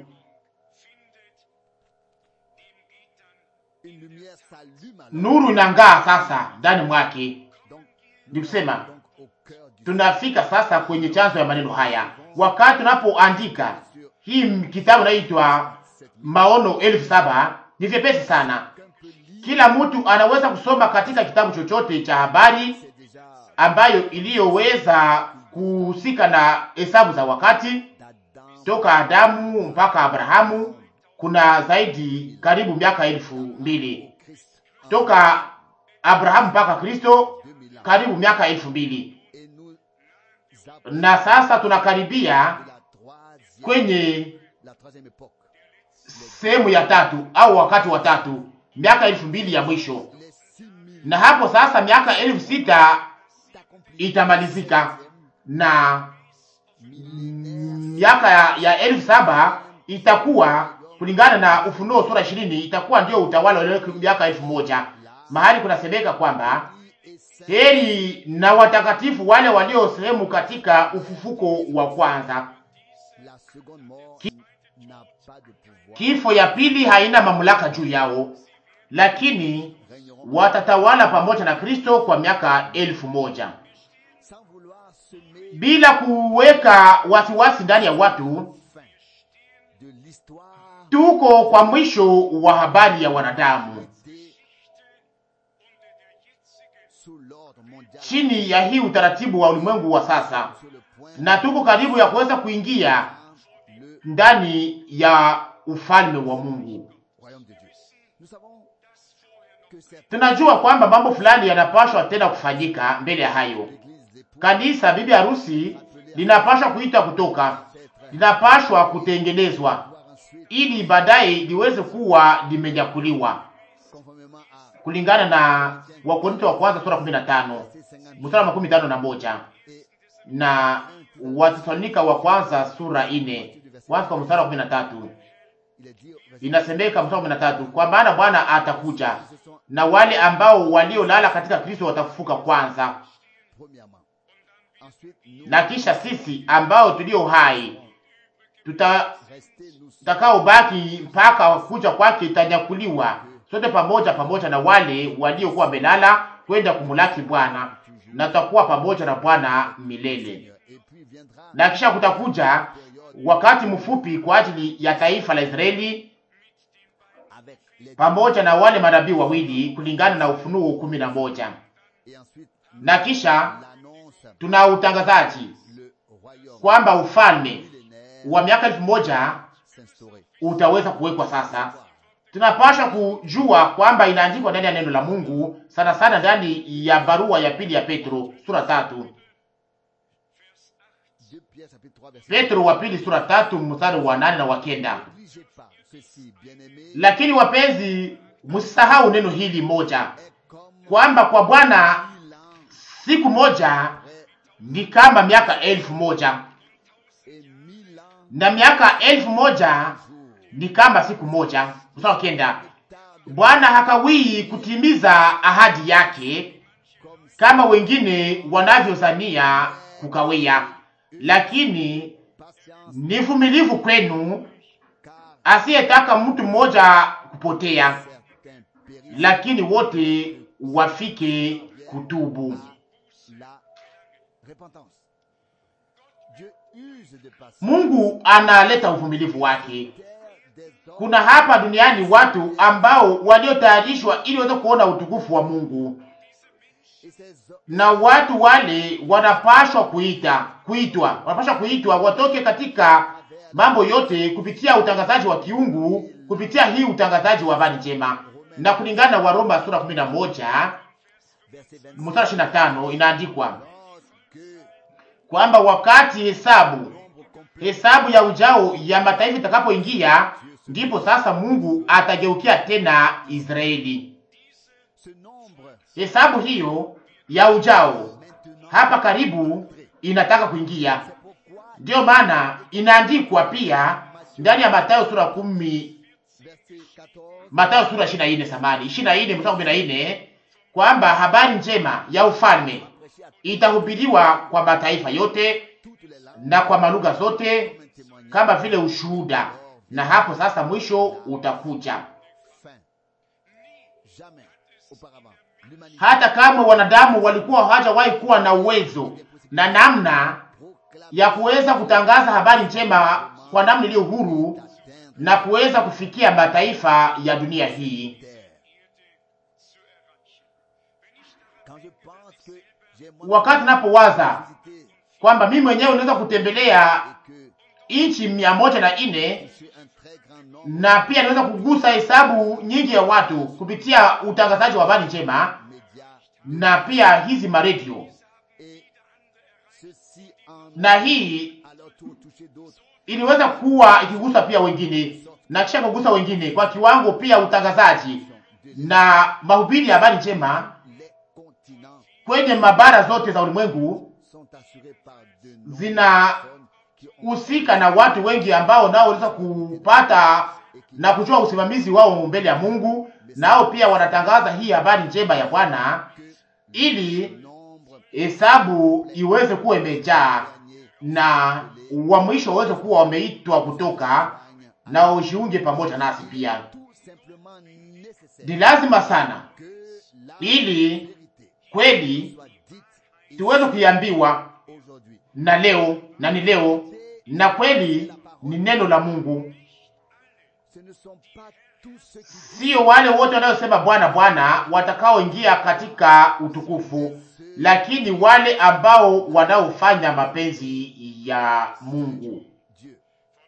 une lumière s'allume alors. Nuru inang'aa sasa ndani mwake. Donc, Ni kusema donc au cœur du tunafika sasa kwenye chanzo ya maneno haya, wakati tunapoandika hii kitabu inaitwa Maono elfu saba ni vyepesi sana. qu'un peut lire, Kila mtu anaweza kusoma katika kitabu chochote cha habari c'est déjà ambayo iliyoweza kuhusika na hesabu za wakati d'Adam toka Adamu mpaka Abrahamu. Kuna zaidi karibu miaka elfu mbili Christ toka Abrahamu mpaka Kristo, 2000 ans. karibu miaka elfu mbili Et nous approchons na sasa tunakaribia de la troisième, kwenye la troisième époque. sehemu ya tatu au wakati wa tatu, miaka elfu mbili ya mwisho, Les six mille na hapo sasa miaka elfu sita d'accompli itamalizika na miaka ya, ya elfu saba itakuwa kulingana na Ufunuo sura ishirini itakuwa ndio utawala wa ile miaka elfu moja mahali kunasemeka kwamba et saint heri na watakatifu wale walio sehemu katika ufufuko wa kwanza. la seconde mort n'a pas de pouvoir. Kifo ya pili haina mamlaka juu yao, lakini Régneront watatawala pamoja na Kristo kwa miaka elfu moja sans vouloir semer bila kuweka wasiwasi ndani ya watu. fin de l'histoire Tuko kwa mwisho wa habari ya wanadamu été sous l'ordre mondial chini ya hii utaratibu wa ulimwengu wa sasa, sur le point na tuko karibu ya kuweza kuingia le ndani ya ufalme wa Mungu. royaume de Dieu. Nous savons que c'est Tunajua kwamba mambo fulani yanapashwa tena kufanyika mbele ya hayo. l'église l'époux Kanisa bibi harusi linapashwa kuita kutoka, linapashwa kutengenezwa doit ensuite ili baadaye liweze kuwa limenyakuliwa conformément à kulingana na Wakorintho wa kwanza sura 15 verset 50 mstari wa makumi tano na moja et na Watesalonika wa kwanza sura ine kwanza kwa mstari wa kumi na tatu il est dit au verset inasemeka mstari wa kumi na tatu kwa maana Bwana atakuja ce sont na wale ambao waliolala katika Kristo watafufuka kwanza, premièrement. Ensuite, nous na kisha sisi ambao tulio hai tuta rester nous tutakaobaki mpaka kuja kwake itanyakuliwa sote pamoja pamoja na wale waliokuwa wamelala kwenda kumulaki Bwana, na tutakuwa pamoja na Bwana milele. Et puis viendra Na kisha kutakuja wakati mfupi kwa ajili ya taifa la Israeli avec les pamoja na wale manabii wawili kulingana na Ufunuo kumi na moja et ensuite na kisha l'annonce tuna utangazaji le royaume kwamba ufalme millénaire wa miaka elfu moja s'instaurer. utaweza kuwekwa sasa. Tunapaswa kujua kwamba inaandikwa ndani ya neno la Mungu, sana sana ndani ya barua ya pili ya Petro sura tatu. 2 Pierre chapitre 3 verset Petro wa pili sura tatu mstari wa nane na wa kenda. N'obligez pas ceci, bien-aimés, Lakini wapenzi, msisahau neno hili moja, est comme kwamba kwa Bwana mille ans siku moja après ni kama miaka elfu moja et mille ans na miaka elfu moja jour. ni kama siku moja. Mstari wa kenda. Tarde Bwana hakawii kutimiza ahadi yake comme kama wengine wanavyozania kukawia, lakini patience, ni vumilivu kwenu, car asiyetaka mtu mmoja kupotea, certains périssent lakini wote wafike kutubu. à la repentance. Dieu use de patience. Mungu analeta uvumilivu wake. Terre des hommes Kuna hapa duniani watu ambao waliotayarishwa ili waweze kuona utukufu wa Mungu, et ces hommes na watu wale wanapashwa kuita kuitwa, wanapashwa kuitwa watoke katika mambo yote kupitia utangazaji wa kiungu, kupitia hii utangazaji wa habari njema. Na kulingana na Waroma sura 11 verset 25. mstari 25 inaandikwa Lorsque kwamba wakati hesabu l'ombre complète hesabu ya ujao ya mataifa itakapoingia, ndipo sasa Mungu atageukia tena Israeli. ce nombre Hesabu hiyo ya ujao maintenant, hapa karibu inataka kuingia. c'est pourquoi Ndiyo maana inaandikwa pia ndani ya Mathayo sura kumi, verset 14 Mathayo sura ishirini na nne samani ishirini na nne mstari kumi na nne kwamba habari njema ya ufalme prêcher à itahubiriwa kwa mataifa yote toutes les langues na kwa malugha zote comme un témoignage kama vile ushuhuda, na hapo sasa mwisho utakuja. fin. Jamais auparavant, l'humanité Hata kama wanadamu walikuwa hawajawahi kuwa na uwezo na namna proclame ya kuweza kutangaza habari njema kwa namna iliyo huru d'atteindre na kuweza kufikia mataifa ya dunia hii. terre. Quand je pense que j'ai moi Wakati napowaza visité kwamba mimi mwenyewe naweza kutembelea et que nchi mia moja na nne je suis un très grand nombre na pia naweza kugusa hesabu nyingi ya watu kupitia utangazaji wa habari njema de médias na pia hizi maredio, et ceci en na hii à leur tour toucher d'autres iliweza kuwa ikigusa pia wengine na kisha kugusa wengine kwa kiwango pia utangazaji de na mahubiri ya habari njema les continents kwenye mabara zote za ulimwengu sont assurés par de zina personnes qui ont husika na watu wengi ambao nao waliweza kupata na kujua usimamizi wao mbele ya Mungu, nao pia wanatangaza hii habari njema ya Bwana que ili nombre hesabu iweze kuwa imejaa gagné na wa mwisho waweze kuwa wameitwa kutoka gagne na ujiunge pamoja nasi pia. tout simplement nécessaire Ni lazima sana que la ili vérité kweli soit dite ici tuweze kuiambiwa aujourd'hui. na leo na ni leo, na kweli ni neno la Mungu, Ce ne sont pas tous ceux qui disent sio wale wote wanaosema Bwana Bwana watakaoingia katika utukufu, lakini wale ambao wanaofanya mapenzi ya Mungu. Dieu.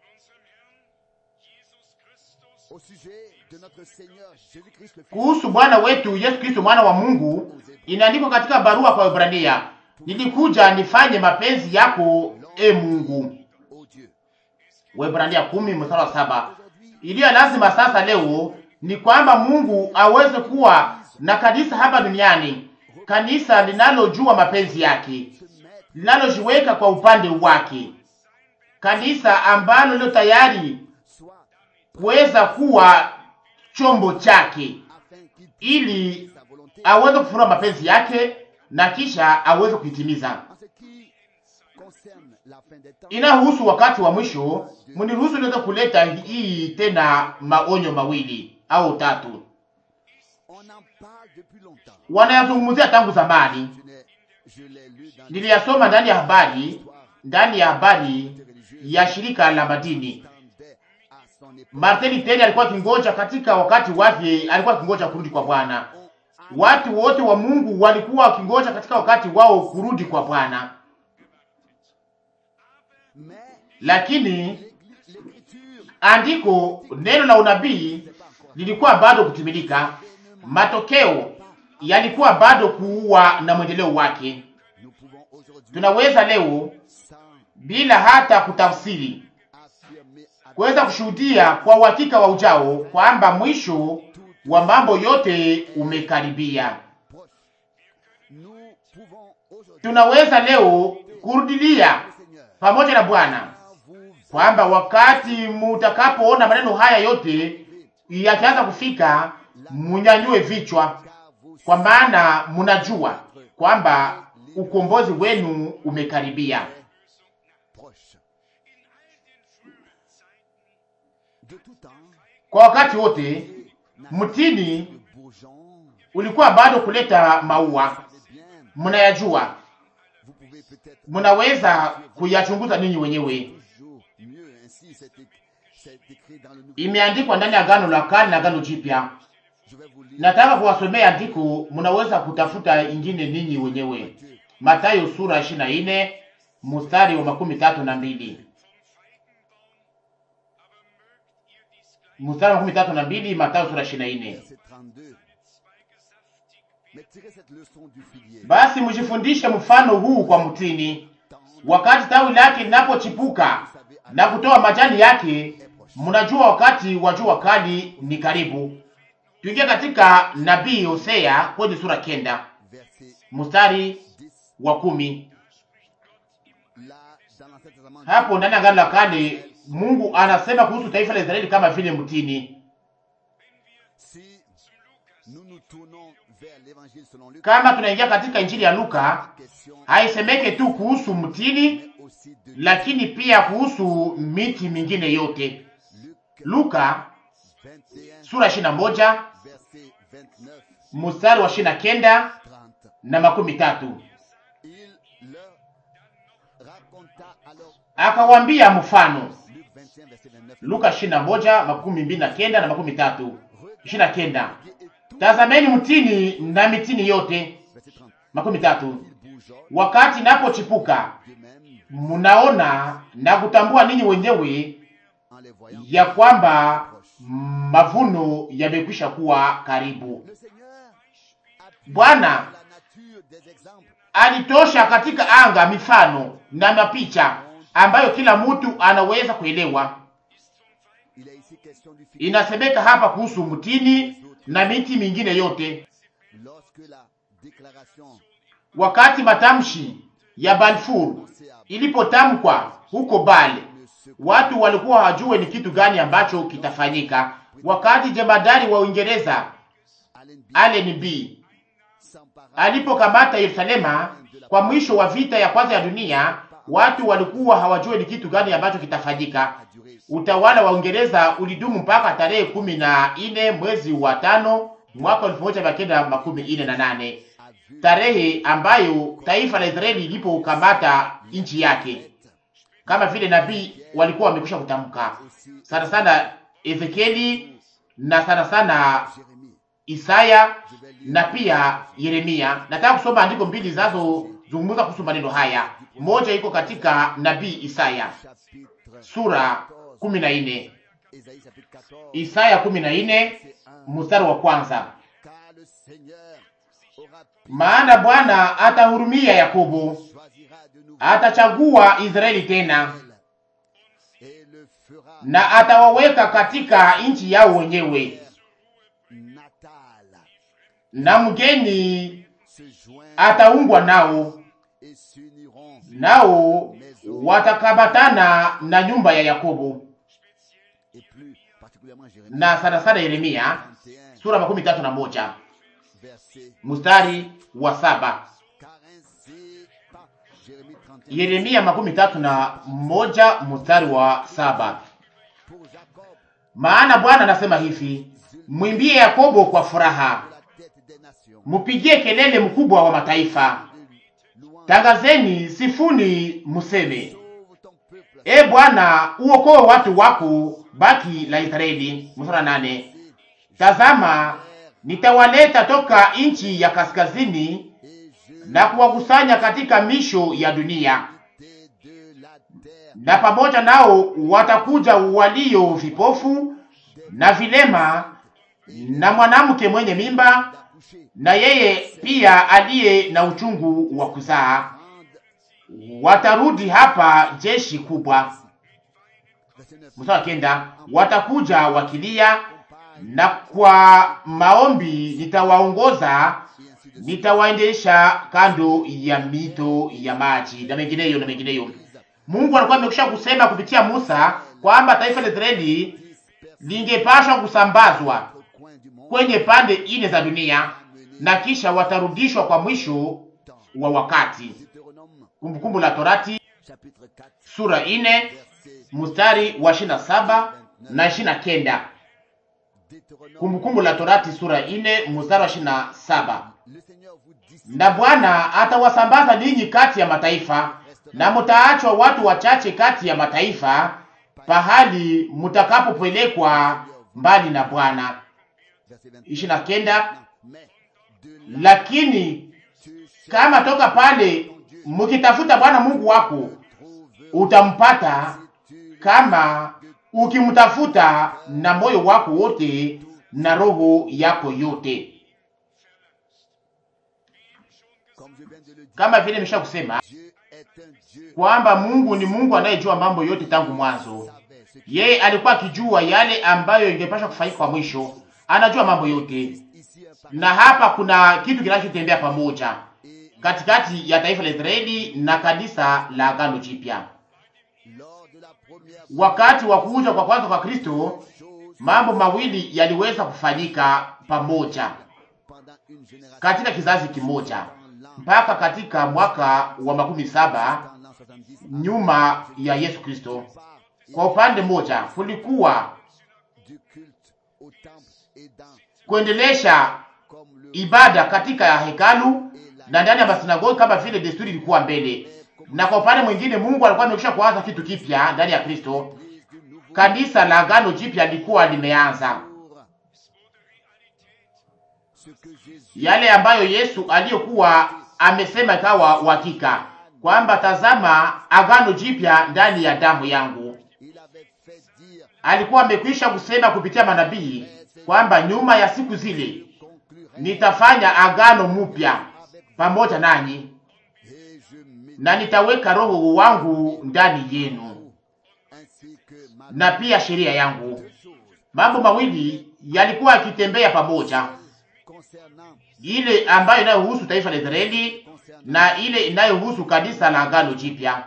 Au sujet de notre Seigneur Jésus-Christ le Fils, Kuhusu Bwana wetu Yesu Kristo mwana wa Mungu, inaandikwa katika barua kwa Waebrania, nilikuja nifanye mapenzi yako e Mungu. ô Dieu. Waebrania kumi mstari wa saba. Iliyo lazima sasa leo ni kwamba Mungu aweze kuwa na kanisa hapa duniani, kanisa linalojua mapenzi yake, Se mettre linalojiweka kwa upande wake, kanisa ambalo lilo tayari soit kuweza kuwa chombo chake, afin qu'il ili puisse sa volonté aweze kufunua mapenzi yake na kisha aweze kuitimiza. en ce qui concerne la fin des temps. Inahusu wakati wa mwisho, mniruhusu niweze kuleta hii tena maonyo mawili au tatu. On en parle depuis longtemps. Wanayazungumzia tangu zamani, Je l'ai, je l'ai lu dans niliyasoma ndani ya habari, l'histoire ndani ya habari ya shirika la madini. attendait à son époque. Martin Luther alikuwa akingoja katika wakati wake, alikuwa akingoja kurudi kwa Bwana. Watu wote wa Mungu walikuwa wakingoja katika wakati wao kurudi kwa Bwana, Mais lakini l'Église- l'écriture andiko, neno la unabii lilikuwa bado kutimilika. Matokeo yalikuwa bado kuua na mwendeleo wake. nous pouvons aujourd'hui Tunaweza leo sans bila hata kutafsiri affirmer avec kuweza kushuhudia kwa uhakika wa ujao kwamba mwisho wa mambo yote umekaribia. proche. Nous pouvons aujourd'hui Tunaweza leo kurudilia le Seigneur pamoja na Bwana à vous kwamba wakati mutakapoona maneno haya yote yakianza kufika, munyanyue vichwa, car vous kwa maana munajua kwamba ukombozi wenu umekaribia. proche. De tout temps, Kwa wakati wote n'a- mtini le bourgeon, ulikuwa bado kuleta maua, vous savez bien, mnayajua, vous pouvez peut-être mnaweza kuyachunguza ninyi wenyewe. toujours mieux ainsi, c'est éc- c'est écrit dans le Nouveau Imeandikwa ndani ya Agano la Kale na Agano Jipya. Je vais vous lire Nataka kuwasomea andiko, mnaweza kutafuta ingine ninyi wenyewe. Matthieu, Mathayo sura 24 mstari wa makumi tatu na mbili mstari wa makumi tatu na mbili Mathayo sura 24. verset 32. Mais tirez cette leçon du figuier. Basi mjifundishe mfano huu kwa mtini, Tant wakati tawi lake linapochipuka na kutoa majani yake, mnajua wakati wa jua kali ni karibu. Tuingie katika nabii Hosea kwenye sura kenda verset mstari 10. wa kumi. Là, dans l'Ancien Testament, Hapo ndani ya Agano la Kale Mungu anasema kuhusu taifa la Israeli kama vile mtini. si nous nous tournons vers l'évangile selon Luc, Kama tunaingia katika injili ya Luka, question haisemeke tu kuhusu mtini, aussi de lakini pia kuhusu miti mingine yote. Luc Luka 21, sura 21 verset 29, mstari wa 29 30. na makumi tatu. Il leur raconta alors Akawambia mfano, Luc 21, verset 29. Luka 21 makumi mbili na kenda na makumi tatu ishirini na kenda. Regardez et tout, Tazameni mtini na mitini yote, verset 30. makumi tatu, Il bourgeonne wakati inapochipuka de même mnaona na kutambua ninyi wenyewe en les voyant. ya kwamba mavuno yamekwisha kuwa karibu. Le Seigneur a pu Bwana la nature des exemples alitosha katika anga mifano na mapicha ambayo kila mtu anaweza kuelewa. Il est ici question du figuier. Inasemeka hapa kuhusu mtini na miti mingine yote. Lorsque la déclaration Wakati matamshi ya Balfour c'est à ilipotamkwa huko Bale, ne se watu walikuwa hawajue ni kitu gani ambacho kitafanyika. Wakati jemadari wa Uingereza Allen B. Allen B s'empara alipokamata Yerusalema kwa mwisho wa vita ya kwanza ya dunia, watu walikuwa hawajue ni kitu gani ambacho kitafanyika. a duré Utawala wa Uingereza ulidumu mpaka tarehe kumi na nne mwezi wa tano mwaka elfu moja mia kenda makumi ine na nane a vu tarehe ambayo taifa la Israeli ilipokamata nchi yake, kama vile nabii walikuwa wamekwisha kutamka aussi sana sana Ezekieli na sana sana Jérémie. Isaya Je vais lire na pia Yeremia. Nataka kusoma andiko mbili zinazozungumza kuhusu maneno haya. Moja iko katika nabii Isaya chapitre sura kumi na nne Ésaïe chapitre 14 Isaya kumi na nne verset 1 mstari wa kwanza car le Seigneur aura maana Bwana atahurumia Yakobo, choisira de nouveau atachagua Israeli tena, et le fera na atawaweka katika nchi yao wenyewe, natal na mgeni se joindre ataungwa nao, et s'uniront nao watakamatana na nyumba ya Yakobo. et plus particulièrement Jérémie Na sana sana Yeremia 31 sura makumi tatu na moja verset mstari wa saba car ainsi par Jérémie 31 Yeremia makumi tatu na moja mstari wa saba pour Jacob maana Bwana anasema hivi, mwimbie Yakobo kwa furaha, de la tête des nations mupigie kelele mkubwa wa mataifa, louange tangazeni, sifuni, museme, sauve ton peuple E Bwana, uokoe watu wako baki la Israeli. Mstari nane. Tazama, nitawaleta toka nchi ya kaskazini na kuwakusanya katika misho ya dunia, na pamoja nao watakuja walio vipofu na vilema na mwanamke mwenye mimba na yeye pia aliye na uchungu wa kuzaa. Watarudi hapa jeshi kubwa. Mstari kenda, watakuja wakilia, na kwa maombi nitawaongoza, nitawaendesha kando ya mito ya maji, na mengineyo na mengineyo. Mungu alikuwa amekwisha kusema kupitia Musa kwamba taifa la Israeli lingepashwa kusambazwa kwenye pande ine za dunia na kisha watarudishwa kwa mwisho wa wakati. Kumbukumbu la Torati sura ine mstari wa ishirini na saba na ishirini na kenda. Kumbukumbu la Torati sura ine mstari wa ishirini na saba. Na Bwana atawasambaza ninyi kati ya mataifa, na mutaachwa watu wachache kati ya mataifa, pahali mutakapopelekwa mbali na Bwana. ishirini na kenda. Lakini kama toka pale mukitafuta Bwana Mungu wako utampata, kama ukimtafuta na moyo wako wote na roho yako yote. Kama vile nimesha kusema kwamba Mungu ni Mungu anayejua mambo yote tangu mwanzo. Yeye alikuwa akijua yale ambayo ingepasha kufanyika kwa mwisho, anajua mambo yote. Na hapa kuna kitu kinachotembea pamoja katikati ya taifa la Israeli na kanisa la Agano Jipya. Wakati wa kuja kwa kwanza kwa Kristo, mambo mawili yaliweza kufanyika pamoja katika kizazi kimoja mpaka katika mwaka wa makumi saba nyuma ya Yesu Kristo. Kwa upande mmoja kulikuwa kuendelesha ibada katika hekalu na ndani ya masinagogi kama vile desturi ilikuwa mbele, na kwa upande mwingine Mungu alikuwa amekwisha kuanza kitu kipya ndani ya Kristo. Kanisa la Agano Jipya lilikuwa limeanza yale ambayo Yesu aliyokuwa amesema ikawa uhakika kwamba tazama, Agano Jipya ndani ya damu yangu. Alikuwa amekwisha kusema kupitia manabii kwamba nyuma ya siku zile nitafanya agano mpya pamoja nanyi na nitaweka roho wangu ndani yenu na pia sheria yangu. Mambo mawili yalikuwa yakitembea pamoja, ile ambayo inayohusu taifa la Israeli na ile inayohusu kanisa la agano jipya.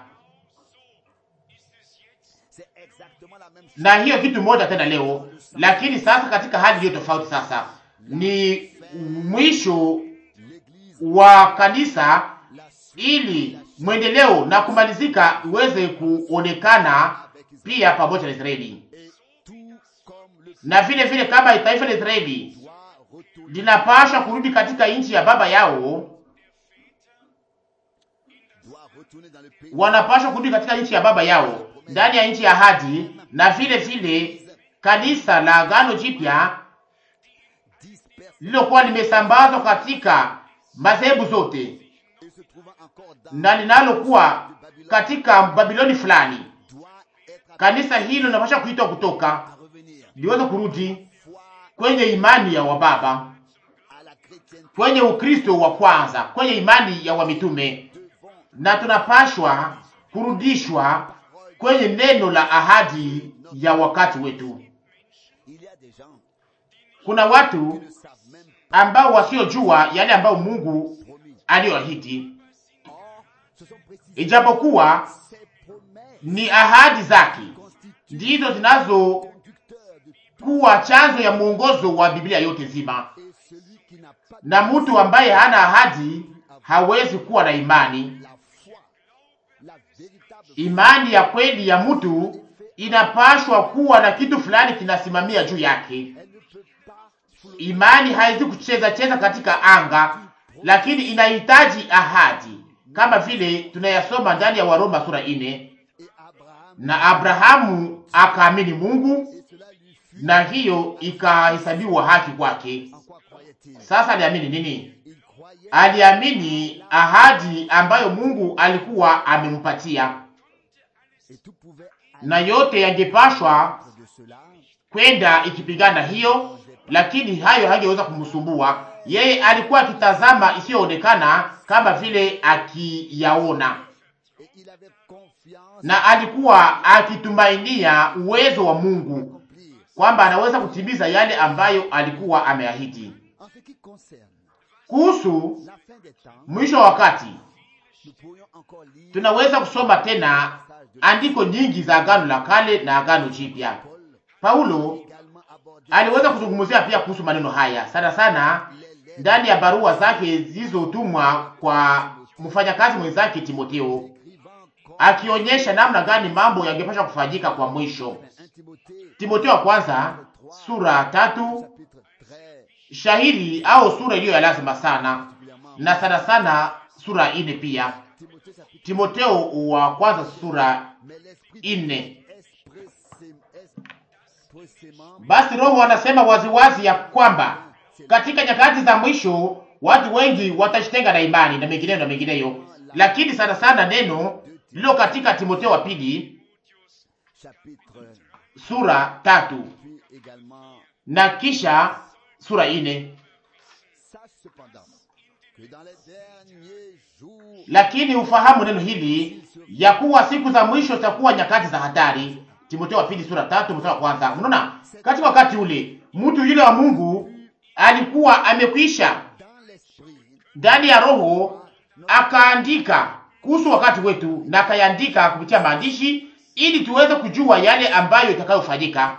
Na hiyo kitu moja tena leo, lakini sasa katika hali iliyo tofauti. Sasa ni mwisho wa kanisa ili mwendeleo na kumalizika uweze kuonekana pia pamoja na Israeli, na vile vile kama taifa la Israeli linapaswa kurudi katika nchi ya baba yao, wanapaswa kurudi katika nchi ya baba yao ndani ya nchi ya ahadi, na vile vile kanisa la agano jipya lilokuwa limesambazwa katika madhehebu zote na linalokuwa katika Babiloni fulani, kanisa hilo linapaswa kuitwa kutoka liweze kurudi kwenye imani ya wababa, kwenye Ukristo wa kwanza, kwenye imani ya wamitume, na tunapashwa kurudishwa kwenye neno la ahadi ya wakati wetu. Kuna watu ambao wasiojua yale ambayo Mungu aliyoahidi, ijapokuwa ni ahadi zake ndizo zinazokuwa chanzo ya mwongozo wa Biblia yote nzima, na mtu ambaye hana ahadi hawezi kuwa na imani. Imani ya kweli ya mtu inapashwa kuwa na kitu fulani kinasimamia juu yake. Imani haiwezi kucheza cheza katika anga, lakini inahitaji ahadi, kama vile tunayasoma ndani ya Waroma sura ine. na Abrahamu akaamini Mungu et cela lui fut na hiyo ikahesabiwa haki kwake. en quoi croyait-il Sasa aliamini nini? Il croyait Aliamini ahadi ambayo Mungu alikuwa amempatia, et tout pouvait na yote yangepashwa aller de cela kwenda ikipigana hiyo, lakini hayo hangeweza kumsumbua yeye. Alikuwa akitazama isiyoonekana kama vile akiyaona, et il avait confiance na alikuwa akitumainia uwezo wa Mungu accomplir. kwamba anaweza kutimiza yale ambayo alikuwa ameahidi. En ce qui concerne Kuhusu la fin des temps, mwisho wa wakati, nous pourrions encore lire tunaweza kusoma tena andiko nyingi za Agano la Kale na Agano Jipya. Paul Paulo également aborder aliweza kuzungumzia pia kuhusu maneno haya sana sana les lettres ndani ya barua zake zilizotumwa kwa mfanyakazi mwenzake Timotheo, écrivant comme akionyesha namna gani mambo yangepasha kufanyika kwa mwisho. 1 Timothée Timotheo wa kwanza sura tatu, chapitre très shahiri au sura iliyo ya lazima sana, particulièrement na sana sana sura ine pia. Timothée chapitre Timotheo wa kwanza sura mais l'esprit ine. expressé- expressément Basi Roho anasema waziwazi ya kwamba katika nyakati za mwisho watu wengi watajitenga na imani na mengineyo na mengineyo, lakini sana sana neno lilo katika Timotheo wa pili chapitre sura tatu puis également na kisha sura ine. sache cependant que dans les derniers jours Lakini ufahamu neno hili ya kuwa siku za mwisho zitakuwa nyakati za hatari. Timotheo wa pili sura tatu mstari wa kwanza. Unaona, katika wakati ule mtu yule wa Mungu alikuwa amekwisha dans l'esprit ndani ya roho akaandika kuhusu wakati wetu na akayaandika kupitia maandishi ili tuweze kujua yale ambayo itakayofanyika,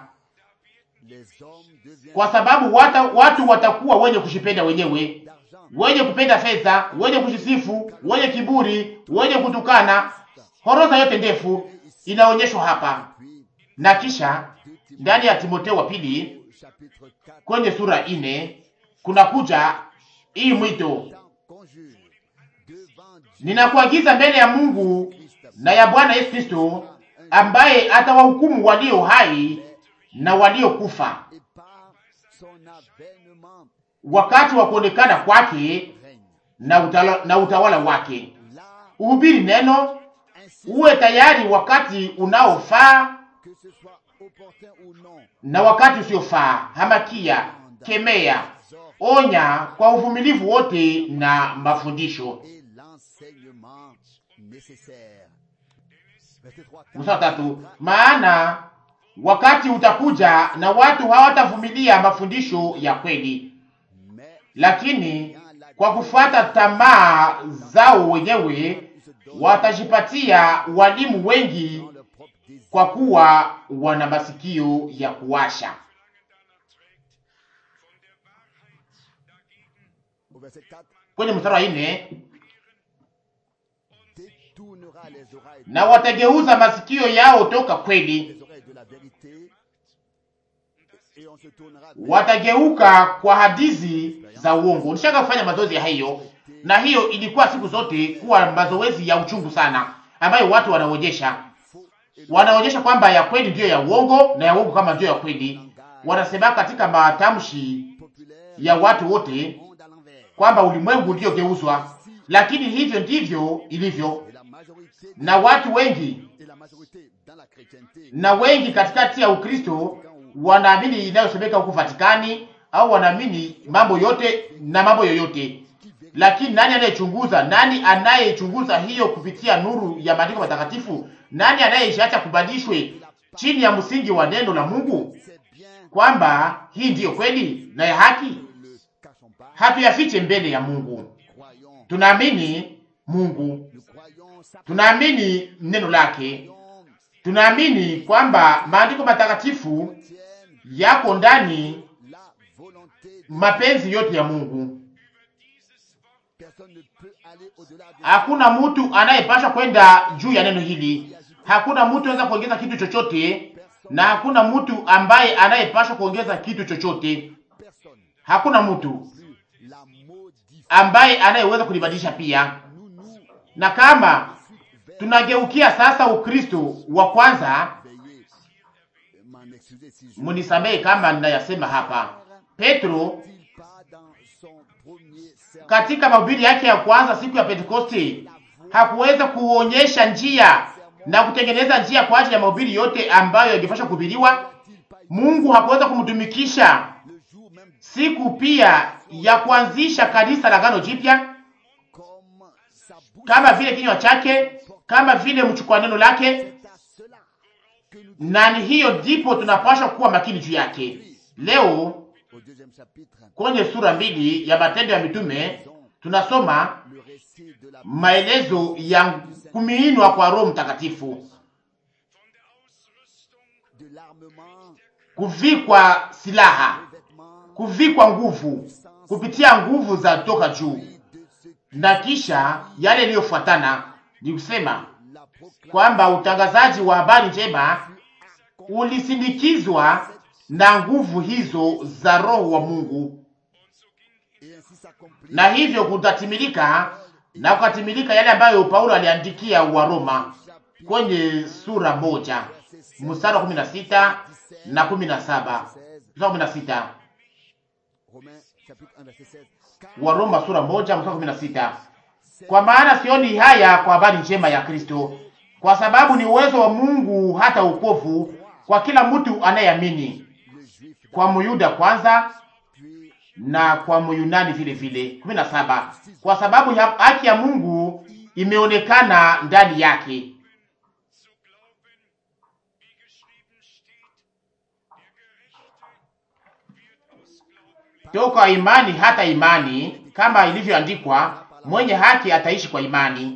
les hommes deviennent kwa sababu wata, watu watakuwa wenye kushipenda wenyewe, d'argent wenye kupenda fedha, wenye kujisifu, wenye kiburi, wenye kutukana. Horoza yote ndefu inaonyeshwa hapa, puis na kisha ndani ya Timotheo wa pili chapitre 4 kwenye sura ine kunakuja hii mwito tant conjure devant Dieu Ninakuagiza mbele ya Mungu na ya Bwana Yesu Kristo ambaye atawahukumu walio hai na waliokufa et par son avènement wakati wa kuonekana kwake règne na utawala, na utawala wake. là Uhubiri neno, ainsi uwe tayari wakati unaofaa que ce soit opportun ou non na wakati usiofaa. Hamakia, kemea, onya kwa uvumilivu wote na mafundisho. et l'enseignement nécessaire verset 3 Mstari wa tatu, maana wakati utakuja na watu hawatavumilia mafundisho ya kweli, mais lakini kwa kufuata tamaa zao wenyewe ils se donnent watajipatia walimu wengi, dans leur propre désir kwa kuwa wana masikio ya kuwasha. au verset 4 Kwenye mstari wa nne, détournera les oreilles na watageuza masikio yao toka kweli, les oreilles de la vérité et on se tournera vers watageuka kwa hadithi za uongo. Nishaka kufanya mazoezi ya hiyo, na hiyo ilikuwa siku zote kuwa mazoezi ya uchungu sana, ambayo watu wanaonyesha faux et wanaonyesha kwamba ya kweli ndiyo ya uongo na ya uongo kama ndiyo ya kweli. Wanasema katika matamshi populaire ya watu wote monde à l'envers kwamba ulimwengu ndiyo geuzwa, lakini hivyo ndivyo ilivyo, et la majorité na watu wengi et la majorité dans la chrétienté na wengi katikati ya Ukristo wanaamini inayosemeka huku Vatikani au wanaamini mambo yote na mambo yoyote, lakini nani anayechunguza? Nani anayechunguza hiyo kupitia nuru ya maandiko matakatifu? Nani anayeacha kubadilishwe chini ya msingi wa neno la Mungu, c'est bien kwamba hii ndiyo kweli na ya haki? ne le cachons pas Hatuyafiche mbele ya Mungu. croyons Tunaamini Mungu, nous croyons sa tunaamini neno lake, croyons tunaamini kwamba maandiko matakatifu tienne yako ndani la volonté de mapenzi yote ya Mungu. personne ne peut aller au-delà de Hakuna mtu anayepasha kwenda juu ya neno hili. Hakuna mtu anaweza kuongeza kitu chochote, na hakuna mtu ambaye anayepasha kuongeza kitu chochote. personne Hakuna mtu plus la modifier ambaye anayeweza kulibadilisha pia. nous nous Na kama vers Tunageukia sasa Ukristo wa kwanza. Veuillez m'en excuser si je Munisamehe kama ninayasema hapa. Petro il pas dans son premier sermon katika mahubiri yake ya kwanza siku ya Pentekoste hakuweza kuonyesha njia na kutengeneza njia kwa ajili ya mahubiri yote ambayo yangepaswa kuhubiriwa. Mungu hakuweza kumtumikisha le jour même siku pia ya kuanzisha kanisa la Agano Jipya comme sa bouche kama vile kinywa chake, kama vile mchukua neno lake, c'est à cela que nous na ni hiyo ndipo tunapaswa kuwa makini juu yake. Leo au deuxième chapitre kwenye sura mbili ya Matendo ya Mitume tunasoma le récit de la maelezo ya kumiinwa kwa Roho Mtakatifu, de l'armement kuvikwa silaha, des vêtements kuvikwa nguvu kupitia nguvu za toka juu, de ce na kisha yale yaliyofuatana ni kusema la proclame kwamba utangazaji wa habari njema ulisindikizwa na nguvu hizo za Roho wa Mungu, et ainsi s'accomplit na hivyo kutatimilika na kukatimilika yale ambayo Paulo aliandikia wa Roma kwenye sura moja mstari wa kumi na sita na kumi na saba mstari wa kumi na sita Romains chapitre 1 verset 16 car wa Roma sura moja mstari wa kumi na sita Kwa maana sioni haya kwa habari njema ya Kristo, kwa sababu ni uwezo wa Mungu hata ukovu kwa kila mtu anayeamini, le juif kwa Myuda kwanza puis na kwa Myunani vile vile. kumi na saba kwa sababu ya haki ya Mungu imeonekana ndani yake toka imani hata imani, kama ilivyoandikwa, mwenye haki ataishi kwa imani.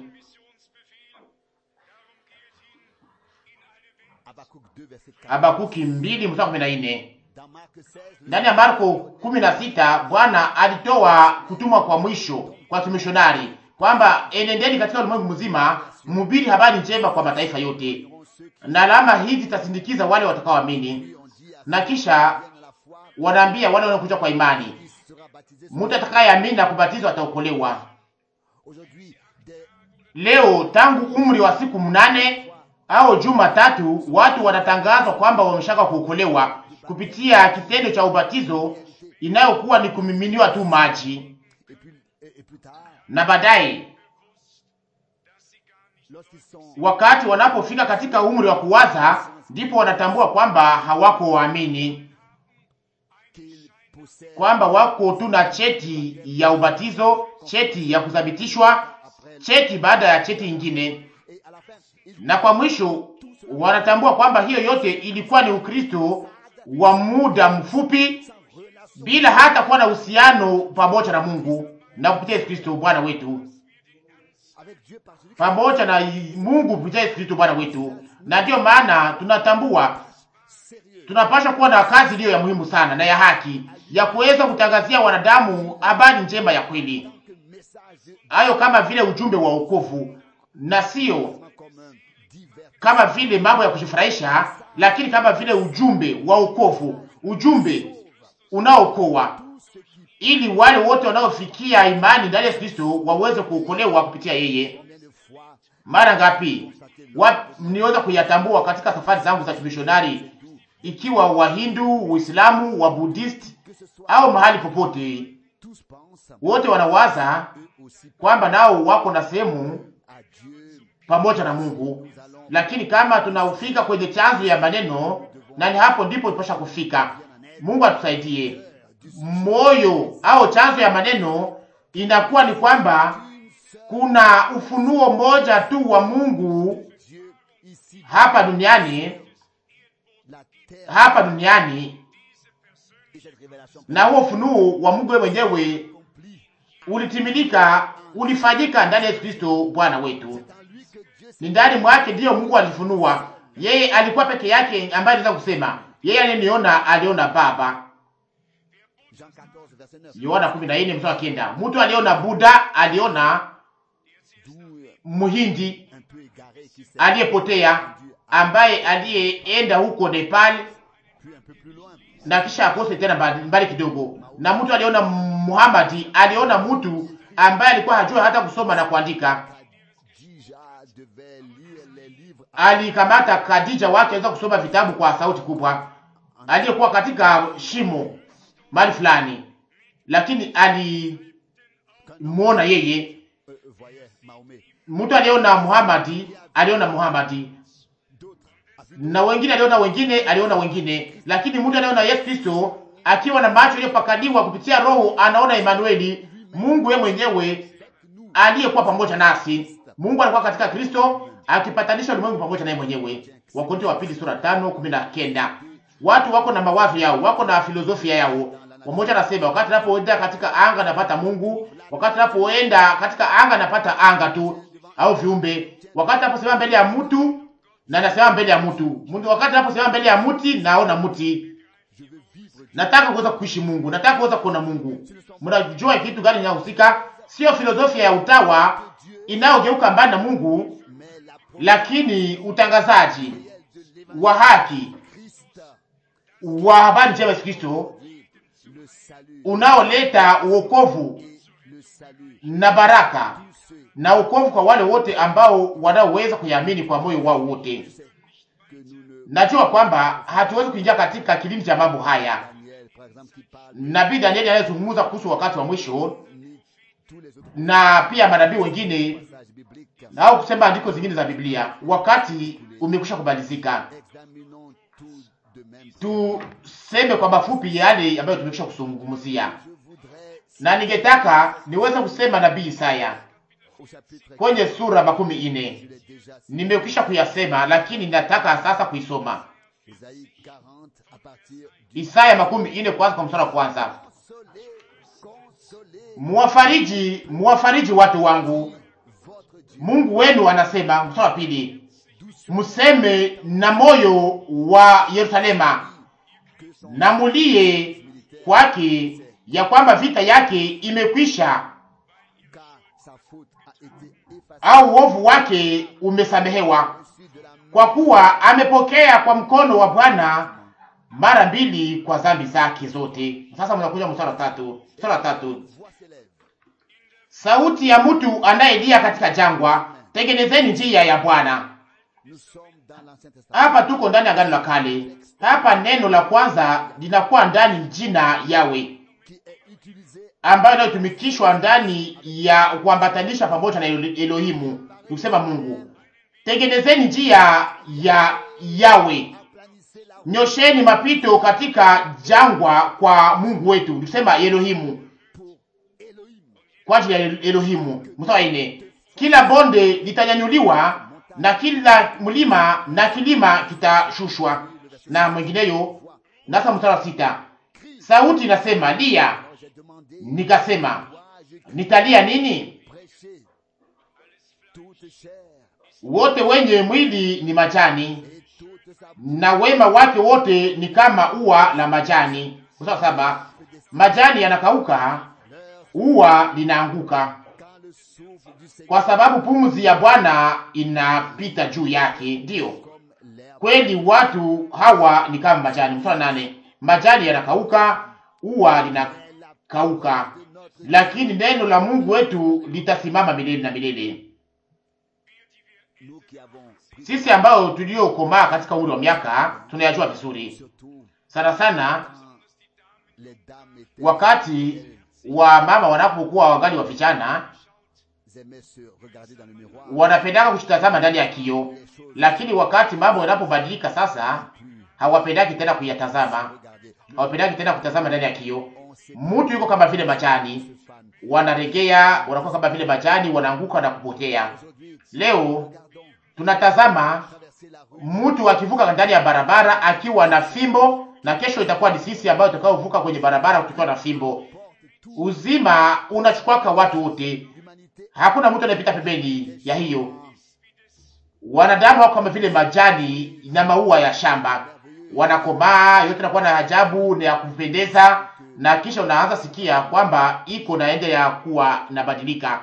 Habakkuk 2 verset 4 Habakuki mbili mstari kumi na nne. dans Marc 16 le Ndani ya Marko kumi na sita Bwana alitoa kutumwa kwa mwisho kwa kimishonari kwamba enendeni katika ulimwengu mzima mhubiri habari njema kwa mataifa yote, seront ceux qui na alama hizi zitasindikiza wale watakaoamini. ont dit à Na ceux kisha qui viennent à la foi wanaambia wale wanaokuja kwa imani, qui sera baptisé mtu atakayeamini na kubatizwa ataokolewa. aujourd'hui des Leo tangu umri wa siku mnane au juma tatu, watu wanatangazwa kwamba wameshaka kuokolewa kupitia kitendo cha ubatizo inayokuwa ni kumiminiwa tu maji, et puis et, et plus tard na baadaye lorsqu'ils sont wakati wanapofika katika umri wa kuwaza, ndipo wanatambua kwamba hawako waamini, qu'ils possèdent kwamba wako tu na cheti ya ubatizo, cheti ya kuthabitishwa, après cheti baada ya cheti ingine, et à la fin ils na kwa mwisho wanatambua kwamba hiyo yote ilikuwa ni Ukristo wa muda mfupi, sans relation bila hata kuwa na uhusiano pamoja na Mungu na kupitia Yesu Kristo Bwana wetu, avec Dieu par celui qui pamoja na Mungu kupitia Yesu Kristo Bwana wetu. Na ndiyo maana tunatambua est sérieux tunapaswa kuwa na kazi iliyo ya muhimu sana na ya haki ya kuweza kutangazia wanadamu habari njema ya kweli, que message hayo kama vile ujumbe wa wokovu, na sio comme un divers kama vile mambo ya kujifurahisha, lakini kama vile ujumbe wa wokovu, ujumbe unaokoa, tous ceux qui ili wale wote wanaofikia imani ndani ya Yesu Kristo waweze kuokolewa kupitia yeye. combien de fois Mara ngapi wa niweza kuyatambua katika safari zangu za kimishonari, ikiwa Wahindu, Uislamu, wa Buddhist que ce soit au mahali popote, tous pensent wote wanawaza eux aussi kwamba nao wako na sehemu à Dieu pamoja na Mungu, nous allons lakini kama tunaufika kwenye chanzo ya maneno, na ni hapo ndipo tupasha kufika. Mungu atusaidie. Moyo au chanzo ya maneno inakuwa ni kwamba kuna ufunuo mmoja tu wa Mungu Dieu ici hapa duniani, la terre hapa duniani, et cette révélation na huo ufunuo wa Mungu wewe mwenyewe accomplie ulitimilika, ulifanyika ndani ya Yesu Kristo Bwana wetu. c'est en lui que Dieu Ni ndani mwake ndiyo Mungu alifunua. Yeye alikuwa peke yake ambaye anaweza kusema yeye aliyeniona aliona Baba. Jean 14 verset 9 Yohana 14 mstari wa kenda. Mtu aliona Buddha, aliona d'où euh, Muhindi un peu égaré qui s'est aliyepotea ambaye aliyeenda huko Nepal puis un peu plus loin na kisha akose tena mbali, mbali kidogo, na mtu aliona Muhammad, aliona mtu ambaye alikuwa hajua hata kusoma na kuandika. Khadija devait lire alikamata Khadija wake aweza kusoma vitabu kwa sauti kubwa, aliyekuwa katika shimo mahali fulani, lakini alimwona yeye. euh, voyait Mahomet. Mtu aliona Muhammadi, aliona Muhammadi, D'autres a vu na wengine aliona wengine, aliona wengine, lakini mtu aliona Yesu Kristo akiwa na macho yaliyopakaliwa kupitia Roho, anaona Emanueli, Mungu yeye mwenyewe nous aliyekuwa pamoja nasi. Mungu alikuwa katika Kristo akipatanisha ulimwengu pamoja naye mwenyewe. Wakorintho wa pili sura tano kumi na kenda. Watu wako na mawazo yao, wako na filosofia yao. Wamoja nasema wakati napoenda katika anga napata Mungu, wakati napoenda katika anga napata anga tu au viumbe. Wakati naposimama mbele ya mtu na nasema mbele ya mtu. Mtu wakati naposimama mbele ya mti naona mti. je veux vivre Dieu. Nataka kuweza kuishi Mungu, nataka kuweza kuona Mungu. Mnajua kitu gani inahusika? Sio filosofia ya utawa inayogeuka mbali na Mungu, Mais la lakini utangazaji prière de l'évangile wa haki Christ, wa habari njema ya Yesu Kristo oui, le salut unaoleta uokovu et le salut. na baraka Tous ceux na uokovu kwa wale wote ambao wanaoweza kuiamini kwa moyo wao wote. qui savent que nous ne Najua kwamba hatuwezi kuingia katika kilindi cha mambo haya. Daniel, par exemple, qui parle Nabii Danieli anayezungumza kuhusu wakati wa mwisho ni tous les autres na pia manabii wengine passages bibliques. na au kusema andiko zingine za Biblia, wakati umekwisha kumalizika. Examinons tout de même. Tuseme kwa mafupi yale ambayo tumekwisha kuzungumzia, Je voudrais, na ningetaka niweze kusema nabii Isaya au chapitre kwenye sura makumi je ine. l'ai déjà cité, Nimekwisha kuyasema, lakini nataka sasa kuisoma Isaïe 40 à partir du Isaya makumi ine kwanza kwa mstari wa kwanza. consoler, consoler Muwafariji, muwafariji watu wangu, votre Dieu. Mungu wenu anasema. Mstari wa pili, Doucement mseme na moyo wa Yerusalema que son na mulie kwake ya kwamba vita yake imekwisha car sa faute a été effacée. au uovu wake umesamehewa, Reçu de la main kwa kuwa amepokea kwa mkono wa Bwana mara mbili kwa dhambi zake zote. Sasa mnakuja mstari wa tatu. Mstari wa tatu, voix s'élève. sauti ya mtu anayelia katika jangwa, tengenezeni njia ya Bwana. Nous sommes dans l'Ancien Testament. Hapa tuko ndani ya Agano la Kale. Hapa neno la kwanza linakuwa ndani jina Yawe, qui est utilisé ambayo inayotumikishwa ndani ya kuambatanisha pamoja na Elo- Elohimu, nikusema Mungu. Tengenezeni njia ya Yawe, aplanissez la nyosheni mapito katika jangwa kwa Mungu wetu, nikusema Elohimu, pour Elohim. kwa ajili ya Elohimu. Mstari wa nne, kila bonde litanyanyuliwa na kila mlima na kilima kitashushwa na mwingineyo. Nasa mstari wa sita, sauti inasema lia, Alors j'ai demandé, nikasema dois-je nitalia nini? prêcher toute chair Wote wenye mwili ni majani et toute sa na wema wake wote ni kama ua la majani. Mstari wa saba, majani yanakauka, fleur ua linaanguka, quand le souffle du Seigneur kwa sababu pumzi ya Bwana inapita juu yake. Ndiyo comme l'herbe kweli, watu hawa ni kama majani. Mstari wa nane, majani yanakauka, ua linakauka, de notre lakini neno la Mungu wetu litasimama milele na milele. nous qui avons pris Sisi ambao tuliokomaa katika umri wa miaka tunayajua vizuri surtout sana sana, quand les dames étaient wakati wa mama wanapokuwa wangali wa vijana, elles aimaient se regarder dans le miroir wanapendaka kujitazama ndani ya kioo, lakini wakati mambo yanapobadilika sasa, hawapendaki tena kuyatazama, regarder hawapendaki tena kutazama ndani ya kioo. on s'est Mtu yuko kama vile majani, se fan wanaregea, wanakuwa kama vile majani, wanaanguka na kupotea. aujourd'hui Leo regardons tunatazama traverser la rue mtu akivuka ndani ya barabara akiwa na fimbo, na kesho itakuwa ni sisi ambayo tutakaovuka kwenye barabara tukiwa na fimbo. porte tout Uzima unachukwaka watu wote, l'humanité hakuna mtu anayepita pembeni ya hiyo. Wanadamu wako kama vile majani na maua ya shamba, wanakomaa, yote nakuwa na ajabu na ya kupendeza, na kisha unaanza sikia kwamba iko naende ya kuwa nabadilika,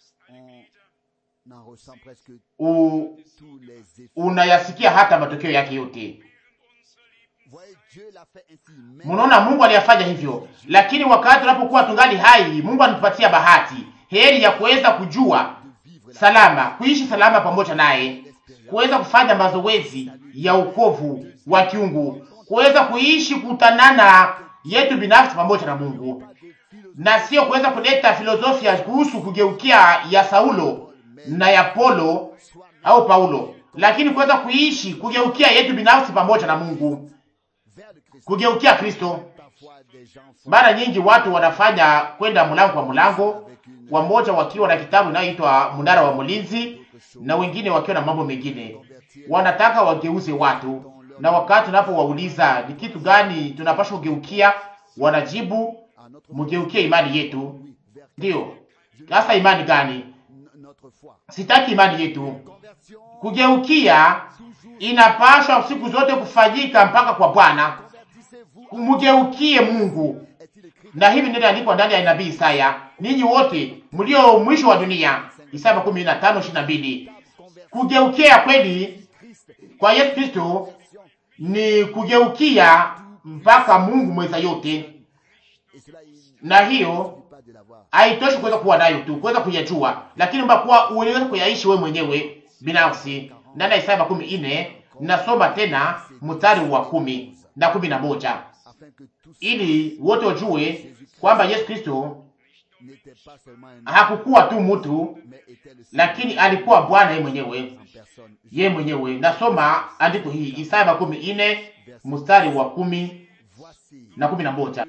on en ressent presque U, tous les effets unayasikia hata matokeo yake yote. voyez Dieu l'a fait ainsi mais Mnaona, Mungu aliyafanya hivyo, lakini wakati tunapokuwa tungali hai, Mungu anatupatia bahati, heri ya kuweza kujua de vivre la salama, kuishi salama pamoja naye, kuweza kufanya mazoezi ya ukovu wa kiungu, kuweza kuishi kutanana yetu binafsi pamoja na Mungu, na sio kuweza kuleta filosofia kuhusu kugeukia ya Saulo na ya Polo au Paulo, lakini kuweza kuishi kugeukia yetu binafsi pamoja na Mungu, kugeukia Kristo. Mara nyingi watu wanafanya kwenda mlango kwa mlango, wamoja wakiwa na kitabu inayoitwa mnara wa mlinzi na wengine wakiwa na mambo mengine. Wanataka wageuze watu, na wakati tunapowauliza ni kitu gani tunapaswa kugeukia, wanajibu mgeukie imani yetu. Ndiyo, sasa imani gani? Sitaki imani yetu. Kugeukia inapaswa siku zote kufanyika mpaka kwa Bwana. Mgeukie Mungu, na hivi ndivyo andikwa ndani ya nabii Isaya, ninyi wote mlio mwisho wa dunia, Isaya makumi na tano ishirini na mbili. Kugeukia kweli kwa Yesu Kristo ni kugeukia mpaka Mungu mweza yote, na hiyo haitoshi kuweza kuwa nayo tu, kuweza kuyajua, lakini mbakuwa uweze kuyaishi wewe mwenyewe binafsi. Ndani ya Isaya makumi nne nasoma tena mstari wa kumi na kumi na moja ili wote wajue kwamba Yesu Kristo hakukuwa tu mtu, lakini alikuwa Bwana yeye mwenyewe, yeye mwenyewe. Nasoma andiko hii Isaya makumi nne mstari wa kumi na kumi na moja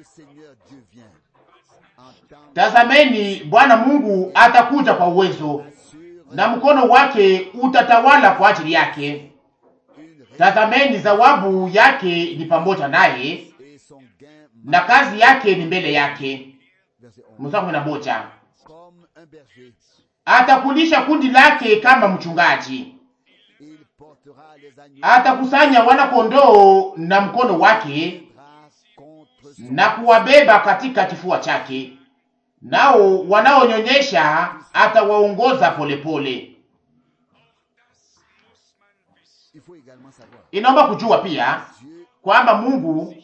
Tazameni, Bwana Mungu atakuja kwa uwezo, na mkono wake utatawala kwa ajili yake. Tazameni, zawabu yake ni pamoja naye, na kazi yake ni mbele yake. Mstari kumi na moja atakulisha kundi lake kama mchungaji, atakusanya wana kondoo na mkono wake na kuwabeba katika kifua chake, nao wanaonyonyesha atawaongoza polepole. Inaomba kujua pia kwamba Mungu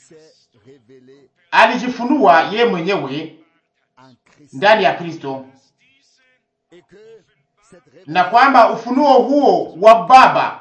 alijifunua ye mwenyewe ndani ya Kristo, na kwamba ufunuo huo wa Baba,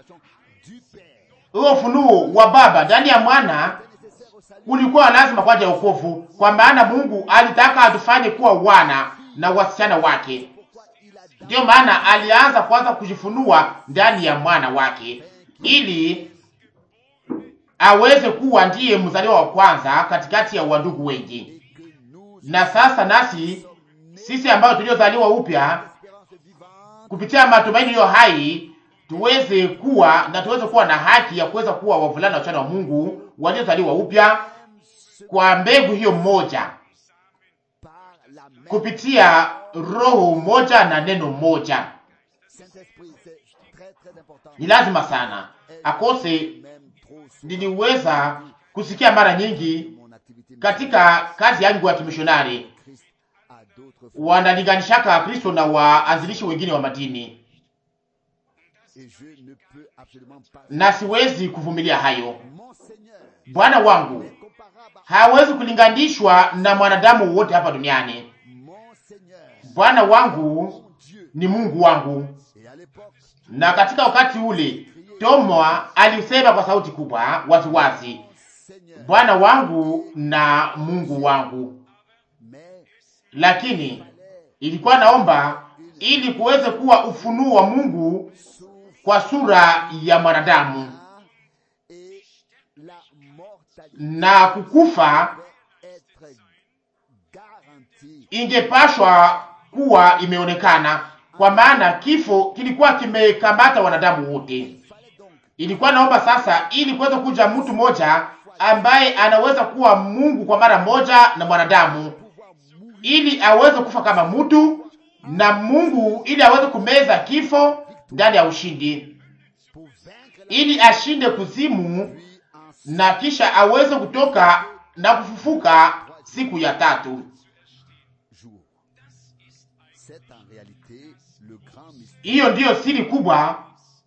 huo ufunuo wa Baba ndani ya mwana ulikuwa lazima kwa ajili ya wokovu, kwa maana Mungu alitaka atufanye kuwa wana na wasichana wake. Ndiyo maana alianza kwanza kujifunua ndani ya mwana wake ili aweze kuwa ndiye mzaliwa wa kwanza katikati ya wandugu wengi. Na sasa nasi sisi ambao tuliozaliwa upya kupitia matumaini hiyo hai tuweze kuwa na tuweze kuwa na haki ya kuweza kuwa wavulana na wasichana wa Mungu waliozaliwa upya kwa mbegu hiyo moja kupitia roho moja na neno moja. Ni lazima sana akose. Niliweza kusikia mara nyingi katika kazi yangu ya kimishonari wanalinganishaka Kristo na waanzilishi wengine wa madini, na siwezi kuvumilia hayo. Bwana wangu hawezi kulinganishwa na mwanadamu wote hapa duniani. Bwana wangu ni Mungu wangu. Na katika wakati ule Toma alisema kwa sauti kubwa waziwazi, Bwana wangu na Mungu wangu. Lakini ilikuwa naomba ili kuweze kuwa ufunuo wa Mungu kwa sura ya mwanadamu na kukufa ingepashwa kuwa imeonekana, kwa maana kifo kilikuwa kimekamata wanadamu wote. Ilikuwa naomba sasa, ili kuweza kuja mtu mmoja ambaye anaweza kuwa Mungu kwa mara moja na mwanadamu, ili aweze kufa kama mtu na Mungu, ili aweze kumeza kifo ndani ya ushindi, ili ashinde kuzimu na kisha aweze kutoka na kufufuka siku ya tatu. Hiyo ndiyo siri kubwa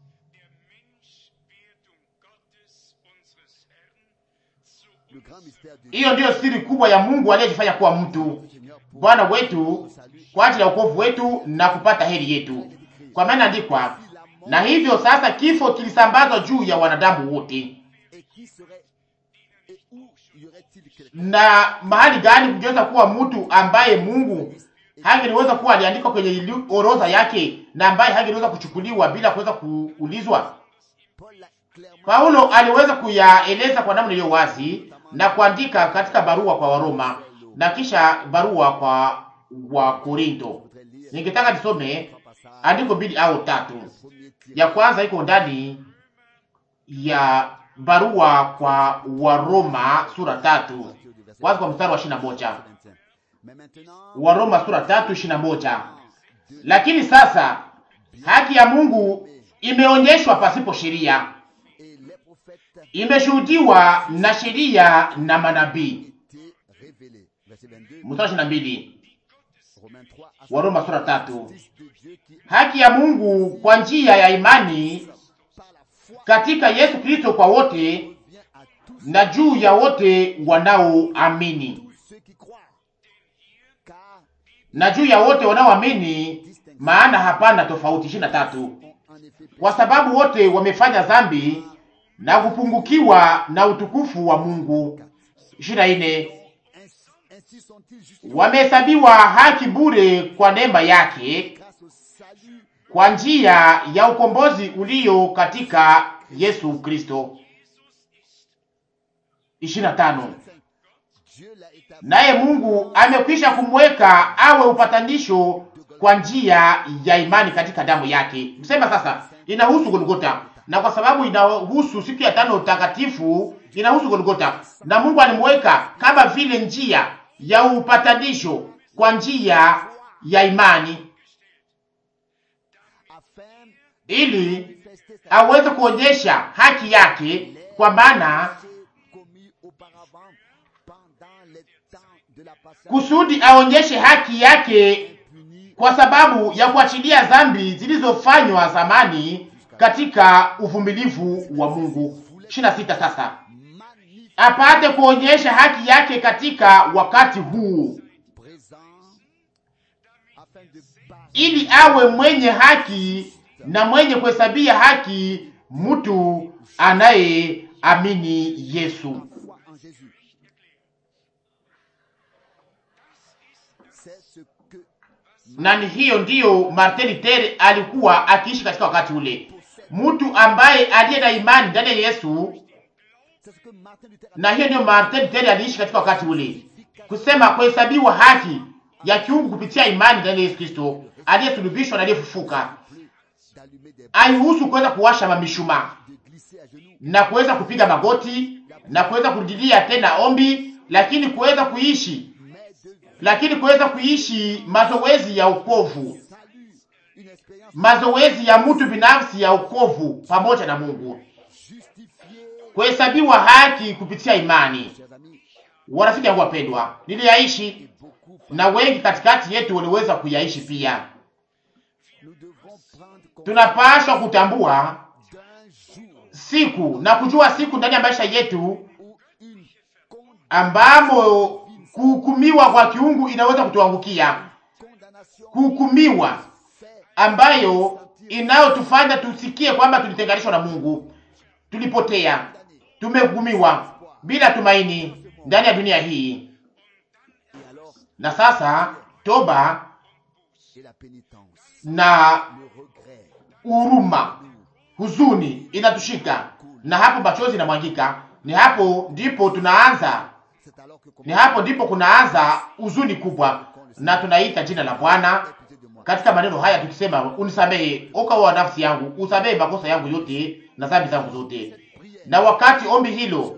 hiyo ndiyo siri kubwa ya Mungu aliyejifanya kuwa mtu, Bwana wetu, kwa ajili ya wokovu wetu na kupata heri yetu. Kwa maana andikwa, na hivyo sasa kifo kilisambazwa juu ya wanadamu wote. Et qui serait et où y aurait-il quelqu'un Na mahali gani kungeweza kuwa mtu ambaye Mungu hangeliweza kuwa aliandikwa kwenye ili- orodha yake na ambaye hangeliweza kuchukuliwa bila kuweza kuulizwa? Paul l'a clairement Paulo aliweza kuyaeleza kwa namna iliyo wazi na kuandika katika barua kwa Waroma na kisha barua kwa Wakorinto. voudrait lire Ningetaka nisome un passage andiko mbili au tatu. premier tiré Ya kwanza iko ndani ya barua kwa Waroma sura tatu, kwanza kwa mstari wa ishirini na moja. Mais maintenant, Waroma sura tatu ishirini na moja. Lakini sasa haki ya Mungu imeonyeshwa pasipo sheria, et les prophètes imeshuhudiwa na sheria na manabii. étaient révélés. Verset 22, Mstari ishirini na mbili Romains 3, à Waroma sura tatu. Fils de Dieu qui, Haki ya Mungu kwa njia ya imani par la foi, katika Yesu Kristo kwa wote vient à tous, na juu ya wote wanaoamini, tous ceux qui croient. Car na juu ya wote wanaoamini, maana hapana tofauti. ishirini na tatu. ont en effet Kwa sababu wote wamefanya dhambi na kupungukiwa na utukufu wa Mungu. ishirini na nne. ainsi, ainsi sont-ils justifiés Wamehesabiwa haki bure kwa neema yake grâce au salut kwa njia ya ukombozi ulio katika Yesu Kristo. ishirini na tano. Dieu l'a établi Naye Mungu amekwisha kumweka awe upatanisho kwa njia ya imani katika damu yake. Msema sasa, inahusu Golgota, na kwa sababu inahusu siku ya tano takatifu, inahusu Golgota, na Mungu alimweka kama vile njia ya upatanisho kwa njia ya imani, afin ili manifester sa aweze kuonyesha haki yake, kwa maana péché commis auparavant pendant les temps de la passation kusudi aonyeshe haki yake punie kwa sababu ya kuachilia dhambi zilizofanywa zamani katika uvumilivu wa Mungu. 26 sasa magnifique apate kuonyesha haki yake katika wakati huu, présent afin de bâtir ili awe mwenye haki na mwenye kuhesabia haki mtu anayeamini Yesu. foi en Jésus. C'est ce que Na ni hiyo ndiyo Martin Luther alikuwa akiishi katika wakati ule, mtu ambaye aliye na imani ndani ya Yesu c'est ce que Martin Luther a na hiyo ndiyo Martin Luther aliishi katika wakati ule, kusema kuhesabiwa haki ya kiungu kupitia imani ndani ya Yesu Kristo aliyesulubishwa na aliyefufuka. appelé d'allumer des Haihusu kuweza kuwasha mamishumaa de glisser à genoux na kuweza kupiga magoti na kuweza kurudilia tena ombi, lakini kuweza kuishi, mais de lakini kuweza kuishi mazoezi ya ukovu, salut, une expérience mazoezi ya mtu binafsi ya ukovu pamoja na Mungu, justifiée. kuhesabiwa haki kupitia imani. Chers amis, Warafiki yangu wapendwa, niliyaishi et beaucoup, na wengi katikati yetu waliweza kuyaishi pia. nous devrons prendre compte Tunapaswa kutambua d'un jour siku na kujua siku ndani ya maisha yetu où une con- ambamo kuhukumiwa kwa kiungu inaweza kutuangukia, condamnation kuhukumiwa fait ambayo inayotufanya tusikie kwamba tulitenganishwa na Mungu, tulipotea, tumehukumiwa bila tumaini ndani ya dunia hii. et alors Na sasa toba et la pénitence, na le regret, huruma, huzuni inatushika, na hapo machozi inamwangika. Ni hapo ndipo tunaanza, c'est alors que ni hapo ndipo kunaanza huzuni kubwa, na tunaita jina la Bwana pitié de moi. katika maneno haya tukisema, unisamehe oka wa nafsi yangu, usamehe makosa yangu yote na dhambi zangu zote. Na wakati ombi hilo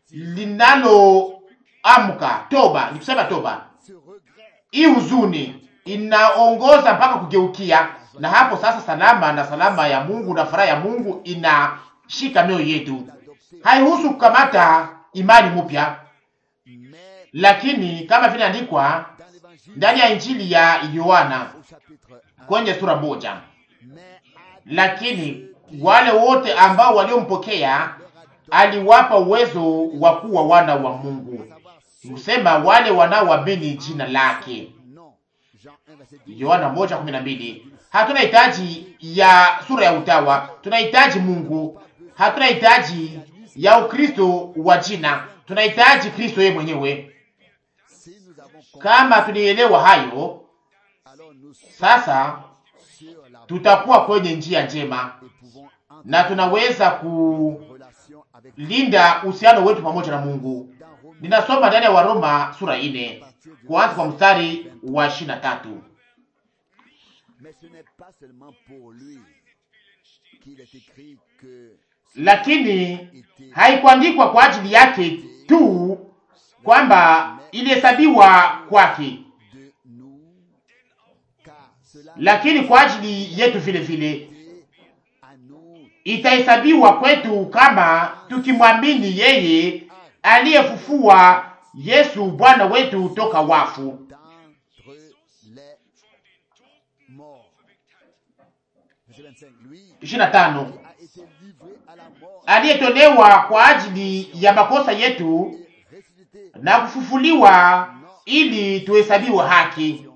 linaloamka toba, ni kusema toba, Ce regret hii huzuni inaongoza mpaka kugeukia, na hapo sasa salama na salama ya Mungu na furaha ya Mungu inashika mioyo yetu. Haihusu kukamata imani mpya, mais lakini kama vile andikwa dans l'évangile ndani ya Injili ya Yohana au chapitre 1, kwenye sura moja mais à lakini wale wote ambao waliompokea aliwapa uwezo wa kuwa wana wa Mungu, savoir kusema wale wanaoamini jina lake. non. Jean 1 verset 10. Yohana moja kumi na mbili. Hatuna hitaji ya sura ya utawa, tunahitaji Mungu. Hatuna hitaji ya Ukristo wa jina, tunahitaji Kristo yeye mwenyewe. Si nous avons compris, Kama tulielewa hayo, alors nous sommes sasa sur la tutakuwa kwenye njia njema et pouvons entrer na tunaweza en relation avec kulinda uhusiano wetu pamoja na Mungu. dans Romains Ninasoma ndani ya Waroma sura ine kuanza kwa mstari wa ishirini na tatu. Mais ce n'est pas seulement pour lui qu'il est écrit que Lakini haikuandikwa kwa ajili yake tu kwamba ilihesabiwa kwake, de nous, car cela lakini kwa ajili yetu vile vile est à nous itahesabiwa kwetu kama tukimwamini yeye aliyefufua Yesu Bwana wetu toka wafu. d'entre les morts. Verset 25. Lui 25 a été livré à la mort aliyetolewa kwa ajili ya makosa yetu et ressuscité na kufufuliwa ili tuhesabiwe haki.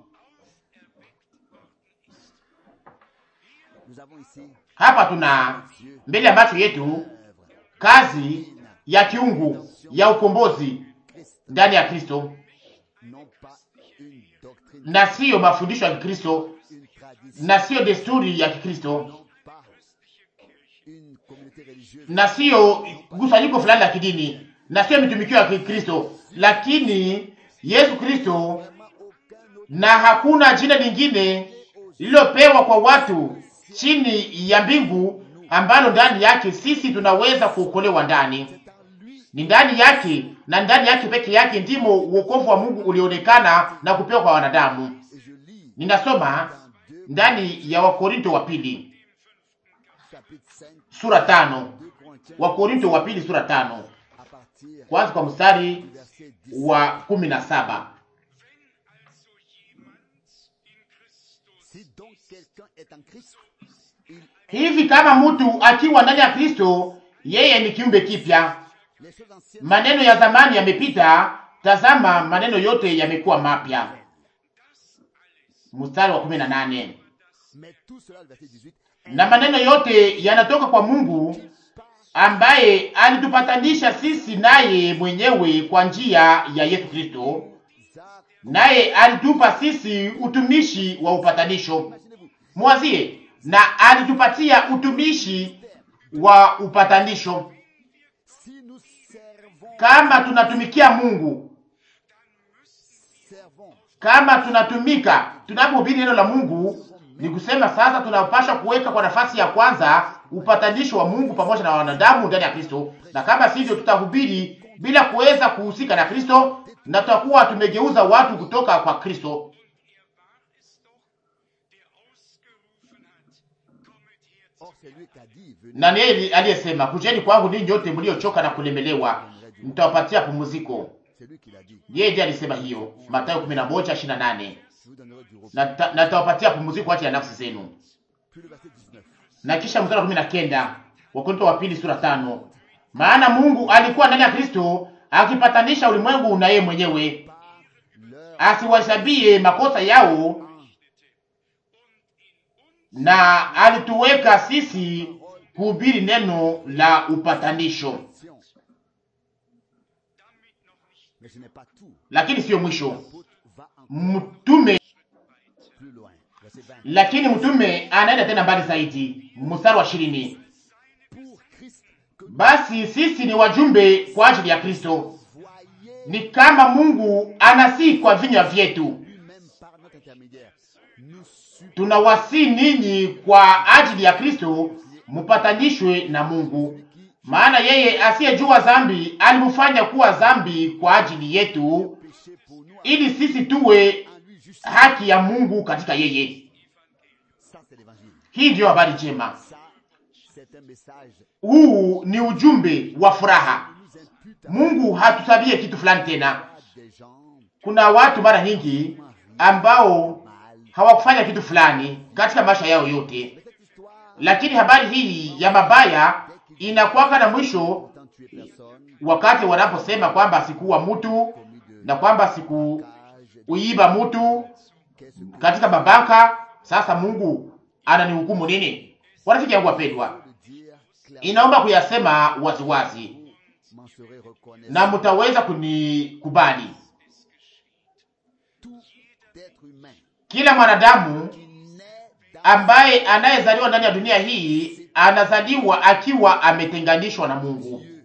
Nous avons ici Hapa tuna Dieu mbele ya macho yetu œuvre kazi ya kiungu ya ukombozi Christ, ndani ya Kristo, non pas une doctrine, na siyo mafundisho ya Kikristo une tradition, na siyo desturi ya Kikristo non pas une communauté religieuse, na siyo kusanyiko fulani la kidini na siyo mitumikio ya Kikristo, lakini Yesu Kristo, vraiment aucun autre na hakuna jina lingine lililopewa kwa watu chini ya mbingu ambalo ndani yake sisi tunaweza kuokolewa ndani. C'est en lui Ni ndani yake na ndani yake peke yake ndimo uokovu wa Mungu ulionekana na kupewa kwa wanadamu. et je lis Ninasoma dans 2 ndani ya Wakorinto wa pili chapitre 5 sura tano, 2 Corinthiens Wakorinto wa pili sura tano à partir kwanza kwa mstari du verset 10 wa kumi na saba. si donc quelqu'un est en Christ il Hivi kama mtu akiwa ndani ya Kristo, yeye ni kiumbe kipya, les choses anciennes maneno ya zamani yamepita, tazama maneno yote yamekuwa mapya. Mstari wa kumi na nane. mais tout cela le verset 18 Na maneno yote yanatoka kwa Mungu ambaye alitupatanisha sisi naye mwenyewe kwa njia ya Yesu Kristo, nous a naye alitupa sisi utumishi wa upatanisho. imaginez-vous Mwazie, na alitupatia utumishi wa upatanisho. si nous servons Kama tunatumikia Mungu, servons kama tunatumika, tunapohubiri neno la Mungu, ni kusema sasa tunapaswa kuweka kwa nafasi ya kwanza upatanisho wa Mungu pamoja na wanadamu ndani ya Kristo, na kama sivyo tutahubiri bila kuweza kuhusika na Kristo, na tutakuwa tumegeuza watu kutoka kwa Kristo. or c'est lui qui a dit venez Na ni yeye aliyesema, kujeni kwangu ninyi nyote mliochoka na kulemelewa, nitawapatia pumziko. c'est lui qui l'a dit Yeye ndiye alisema hiyo, Mathayo 11:28, je vous donnerai du repos na ta- na nitawapatia pumziko kwa ajili ya nafsi zenu. puis le verset 19 na kisha mstari wa kumi na kenda Wakorintho wa pili sura tano maana Mungu alikuwa ndani ya Kristo akipatanisha ulimwengu na yeye mwenyewe, par leur asiwahesabie makosa yao, na alituweka sisi kuhubiri neno la upatanisho. action mais ce n'est pas tout Lakini siyo mwisho, l'apôtre va encore mtume plus loin verset 20 lakini mtume anaenda tena mbali zaidi, mstari wa ishirini pour Christ que basi sisi ni wajumbe kwa ajili ya Kristo, voyez ni kama Mungu anasi kwa vinywa vyetu lui-même par notre intermédiaire nous supplions tunawasi ninyi kwa ajili ya Kristo mupatanishwe na Mungu, maana yeye asiyejua dhambi alimfanya kuwa dhambi kwa ajili yetu, péché pour nous ili sisi tuwe en lui justice haki ya Mungu katika yeye. ça c'est l'évangile Hii ndiyo habari njema. ça c'est un message Huu ni ujumbe wa furaha. qui nous impute à Mungu hatusabie kitu fulani tena. des gens Kuna watu mara nyingi ambao mal hawakufanya kitu fulani katika maisha yao yote, mais cette histoire lakini habari hii ya mabaya inakuwaka na mwisho autant tuer personne wakati wanaposema kwamba sikuwa mtu commis de na kwamba cage sikuuiba mtu qu'est-ce que katika mabaka. Sasa Mungu ananihukumu nini? Warafiki yangu wapendwa, le dire clairement, inaomba kuyasema waziwazi vous m'en serez reconnaissant. na mtaweza kunikubali. Tout être humain Kila mwanadamu qui naît dans ambaye anayezaliwa ndani ya dunia hii anazaliwa akiwa ametenganishwa na Mungu, Dieu,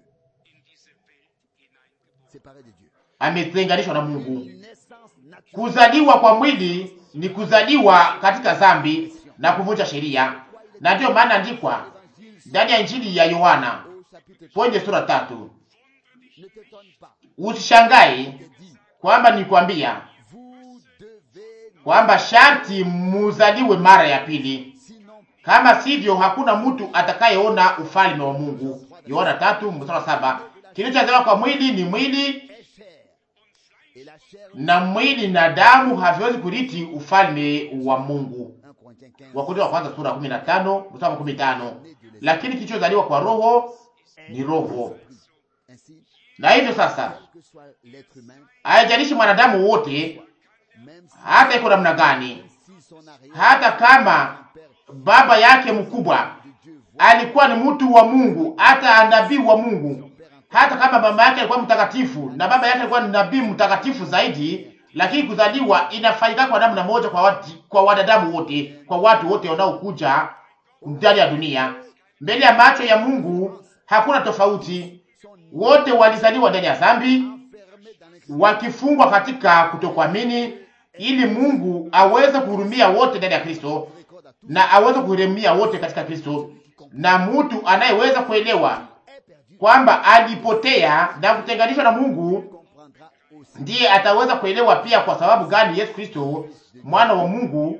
séparé de Dieu. ametenganishwa na Mungu. Une naissance naturelle. Kuzaliwa kwa mwili ni kuzaliwa katika dhambi na kuvunja sheria, na ndiyo maana andikwa ndani ya Injili ya Yohana Au chapitre 3, kwenye sura tatu, ne t'étonne pas. usishangae Je dis, kwamba nikwambia vous devez, kwamba sharti muzaliwe mara ya pili, sinon kama sivyo hakuna mtu atakayeona ufalme wa Mungu. Yohana tatu mstari wa saba. Kilichozaliwa kwa mwili ni mwili est chair. Et la chair, na mwili na damu haviwezi kurithi ufalme wa Mungu. 1 Corinthiens 15, Wakorintho wa kwanza sura 15 mstari wa 15. Lakini kilichozaliwa kwa roho ni roho. ainsi, Na hivyo sasa, quel que soit l'être humain, haijalishi mwanadamu wote, même si, hata iko namna gani, si son arrière hata kama père baba yake mkubwa de Dieu voit alikuwa ni mtu wa Mungu, hata nabii wa Mungu, hata kama mama yake alikuwa mtakatifu na baba yake alikuwa ni nabii mtakatifu zaidi, lakini kuzaliwa inafanyika kwa namna moja kwa watu, kwa wanadamu wote, kwa watu wote wanaokuja ndani ya dunia. Mbele ya macho ya Mungu hakuna tofauti, son wote walizaliwa ndani ya dhambi, enfermé dans l'incrédulité. wakifungwa katika kutokuamini, ili Mungu aweze kuhurumia wote ndani ya Kristo Récorde à tous na aweze kuhurumia wote katika Kristo, na mtu anayeweza kuelewa est perdu, kwamba alipotea na kutenganishwa na Mungu comprendra aussi ndiye ataweza kuelewa pia kwa sababu gani Yesu Kristo mwana wa Mungu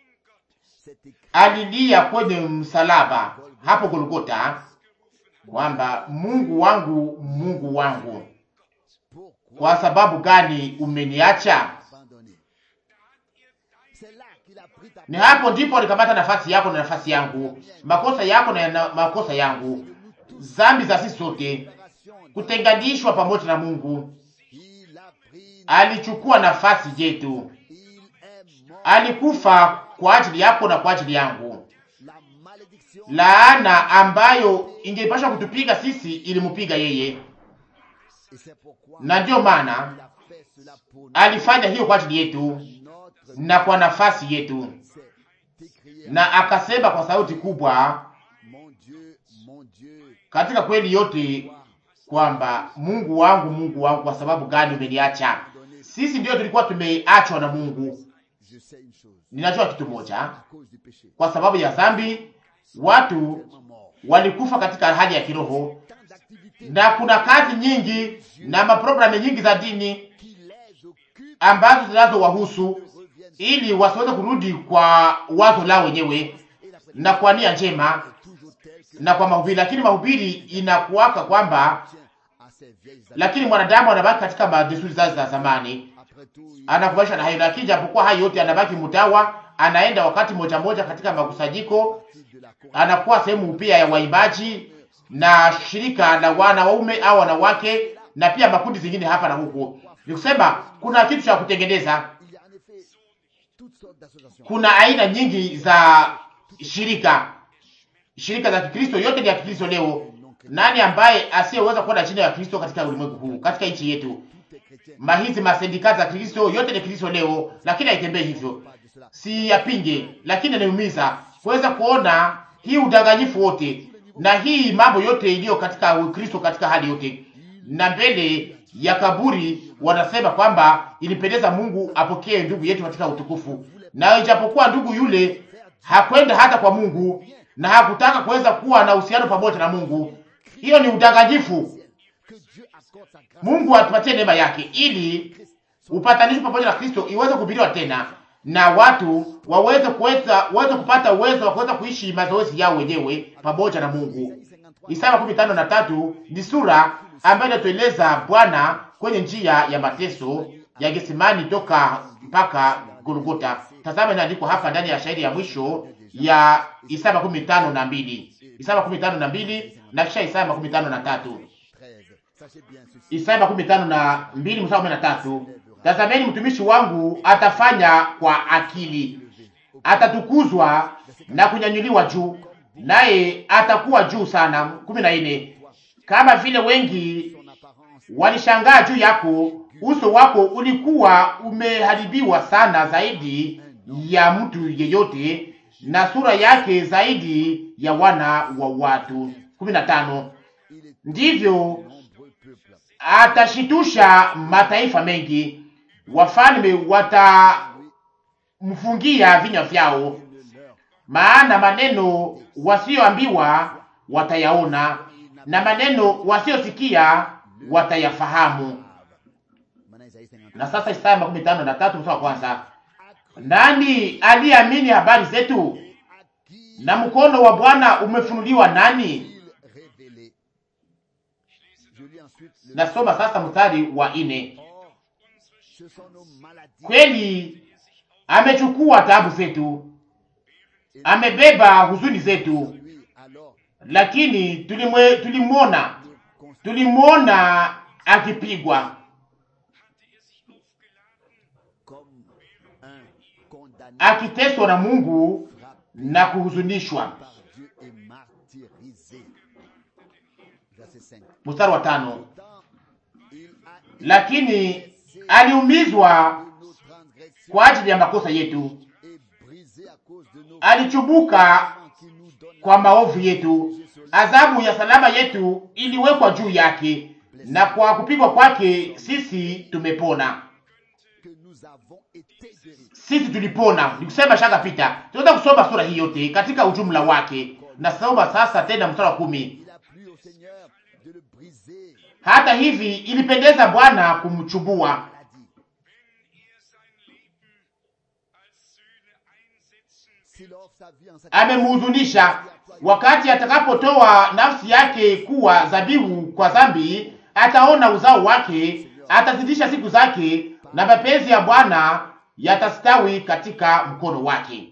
c'est écrit alilia kwenye msalaba hapo Golgota kwamba Mungu wangu, Mungu wangu, pourquoi kwa sababu gani umeniacha? abandonner. C'est là qu'il a pris ta Ni hapo ndipo alikamata nafasi yako na nafasi yangu, makosa yako na na makosa yangu, zambi za sisi sote, libération. kutenganishwa pamoja na Mungu. Il a pris, Alichukua nafasi yetu, il est mort. alikufa kwa ajili yako na kwa ajili yangu. La malédiction Laana ambayo ingepasha kutupiga sisi ilimupiga yeye, et c'est pourquoi na ndiyo maana il a fait cela pour nous. alifanya hiyo kwa ajili yetu Notre na kwa nafasi yetu, c'est écrit na akasema kwa sauti kubwa Mon Dieu, mon Dieu, katika kweli yote kwamba Mungu wangu, Mungu wangu, kwa sababu gani umeniacha? Sisi ndio tulikuwa tumeachwa na Mungu. je sais une chose. Ninajua kitu moja, À cause du péché, kwa sababu ya dhambi watu tellement mort. walikufa katika hali ya kiroho, Tant d'activités na kuna kazi nyingi na maprogramu nyingi za dini qui les occupent ambazo zinazowahusu reviennent. ili wasiweze kurudi kwa wazo lao wenyewe Et la prédication na kwa nia njema est toujours telle que na kwa mahubiri, lakini mahubiri inakuwaka kwamba, tient à ces vieilles habitudes. lakini mwanadamu anabaki katika madesturi zake za zamani, Après tout, il anakubaisha na hayo, lakini japokuwa hayo yote anabaki mtawa, anaenda wakati moja moja katika makusanyiko, de la cour anakuwa sehemu pia ya waimbaji na shirika la wanaume au wanawake na pia makundi zingine hapa na huko. Ni kusema kuna kitu cha kutengeneza, il y a en effet toutes sortes d'associations. kuna aina nyingi za shirika, shirika za Kikristo, yote ni ya Kikristo leo. Nani ambaye asiyeweza kuwa na jina ya Kristo katika ulimwengu huu, katika nchi yetu? Tout est chrétien. Mahizi masindika za Kristo yote ni Kristo leo, lakini haitembei hivyo. Pas de cela. Si yapinge, lakini inaniumiza kuweza kuona hii udanganyifu wote na hii mambo yote iliyo katika Ukristo katika hali yote, na mbele ya kaburi wanasema kwamba ilipendeza Mungu apokee ndugu yetu katika utukufu, na ijapokuwa ndugu yule hakwenda hata kwa Mungu na hakutaka kuweza kuwa na uhusiano pamoja na Mungu, hiyo ni udanganyifu. Que Dieu accorde sa grâce. Mungu atupatie neema yake ili upatanisho pamoja na Kristo iweze kuhubiriwa tena na watu waweze kuweza waweze kupata uwezo wa kuweza kuishi mazoezi yao wenyewe pamoja na Mungu. Isaya makumi tano na tatu ni sura ambayo inatueleza Bwana kwenye njia ya mateso ya Getsemani toka mpaka Golgota. Tazama, inaandikwa hapa ndani ya shahidi ya mwisho ya Isaya makumi tano na mbili Isaya makumi tano na mbili na kisha Isaya makumi tano na tatu 13. Sachez bien ceci. Isaya makumi tano na mbili mstari kumi na tatu tazameni mtumishi wangu atafanya kwa akili, atatukuzwa na kunyanyuliwa juu, naye atakuwa juu sana. kumi na nne kama vile wengi walishangaa juu yako, uso wako ulikuwa umeharibiwa sana zaidi ya mtu yeyote, na sura yake zaidi ya wana wa watu. kumi na tano ndivyo atashitusha mataifa mengi, wafalme watamfungia vinywa vyao, maana maneno wasioambiwa watayaona na maneno wasiosikia watayafahamu. Na sasa Isaya makumi tano na tatu mstari wa kwanza, nani aliyeamini habari zetu, na mkono wa Bwana umefunuliwa nani? Nasoma sasa mstari wa ine, kweli amechukua taabu zetu, amebeba huzuni zetu, lakini tulimwe tulimwona tulimwona akipigwa akiteswa na Mungu na kuhuzunishwa. Mstari wa tano, lakini aliumizwa kwa ajili ya makosa yetu, alichubuka kwa maovu yetu, adhabu ya salama yetu iliwekwa juu yake, na kwa kupigwa kwake sisi tumepona. Sisi tulipona, nikusema shaka pita. Tunaweza kusoma sura hii yote katika ujumla wake. Nasoma sasa tena mstari wa kumi. Hata hivi ilipendeza Bwana kumchubua amemhuzunisha wakati atakapotoa nafsi yake kuwa dhabihu kwa dhambi, ataona uzao wake, atazidisha siku zake, na mapenzi ya Bwana yatastawi katika mkono wake.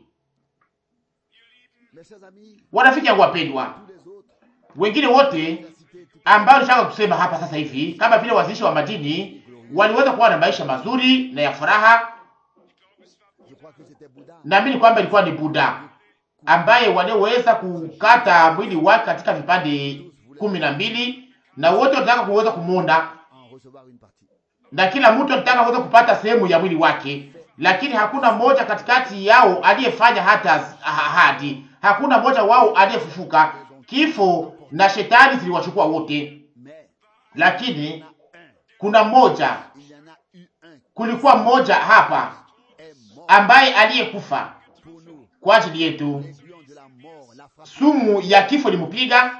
Warafiki yangu wapendwa, wengine wote ambao nishaka kusema hapa sasa hivi, kama vile wazishi wa madini waliweza kuwa na maisha mazuri na ya furaha. Naamini kwamba ilikuwa ni Buddha ambaye waliweza kukata mwili wake katika vipande kumi na mbili na wote walitaka kuweza kumwona, na kila mtu alitaka kuweza kupata sehemu ya mwili wake, lakini hakuna mmoja katikati yao aliyefanya hata ahadi. Hakuna mmoja wao aliyefufuka. Kifo na shetani ziliwachukua wote, lakini kuna mmoja, kulikuwa mmoja hapa ambaye aliyekufa kwa ajili yetu. Sumu ya kifo limupiga,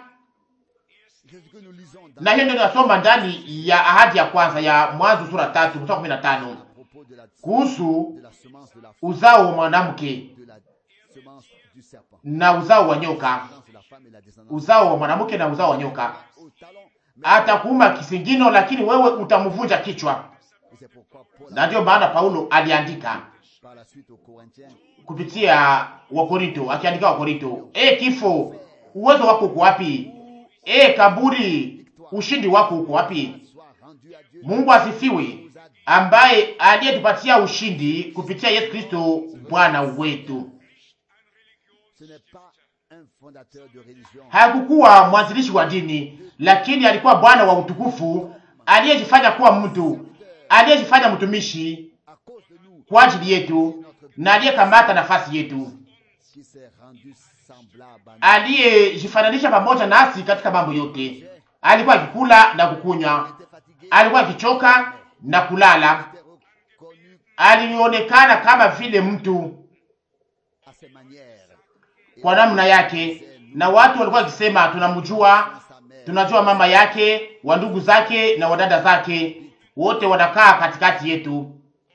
na hiyo ndio tunasoma ndani ya ahadi ya kwanza ya Mwanzo sura tatu mstari kumi na tano kuhusu uzao wa mwanamke na uzao wa nyoka, uzao wa mwanamke na uzao wa nyoka. Atakuuma kisingino, lakini wewe utamvunja kichwa. Na ndiyo maana Paulo aliandika kupitia Wakorinto, akiandika Wakorinto, e kifo, uwezo wako uko wapi? E kaburi, ushindi wako uko wapi? Mungu asifiwe, ambaye aliyetupatia ushindi kupitia Yesu Kristo Bwana wetu. Hakukuwa mwanzilishi wa dini, lakini alikuwa Bwana wa utukufu aliyejifanya kuwa mtu, aliyejifanya mtumishi kwa ajili yetu na aliyekamata nafasi yetu, aliyejifananisha pamoja nasi katika mambo yote. Alikuwa akikula na kukunywa, alikuwa akichoka na kulala, alionekana kama vile mtu kwa namna yake, na watu walikuwa wakisema tunamjua, tunajua mama yake, wa ndugu zake na wadada zake, wote wanakaa katikati yetu.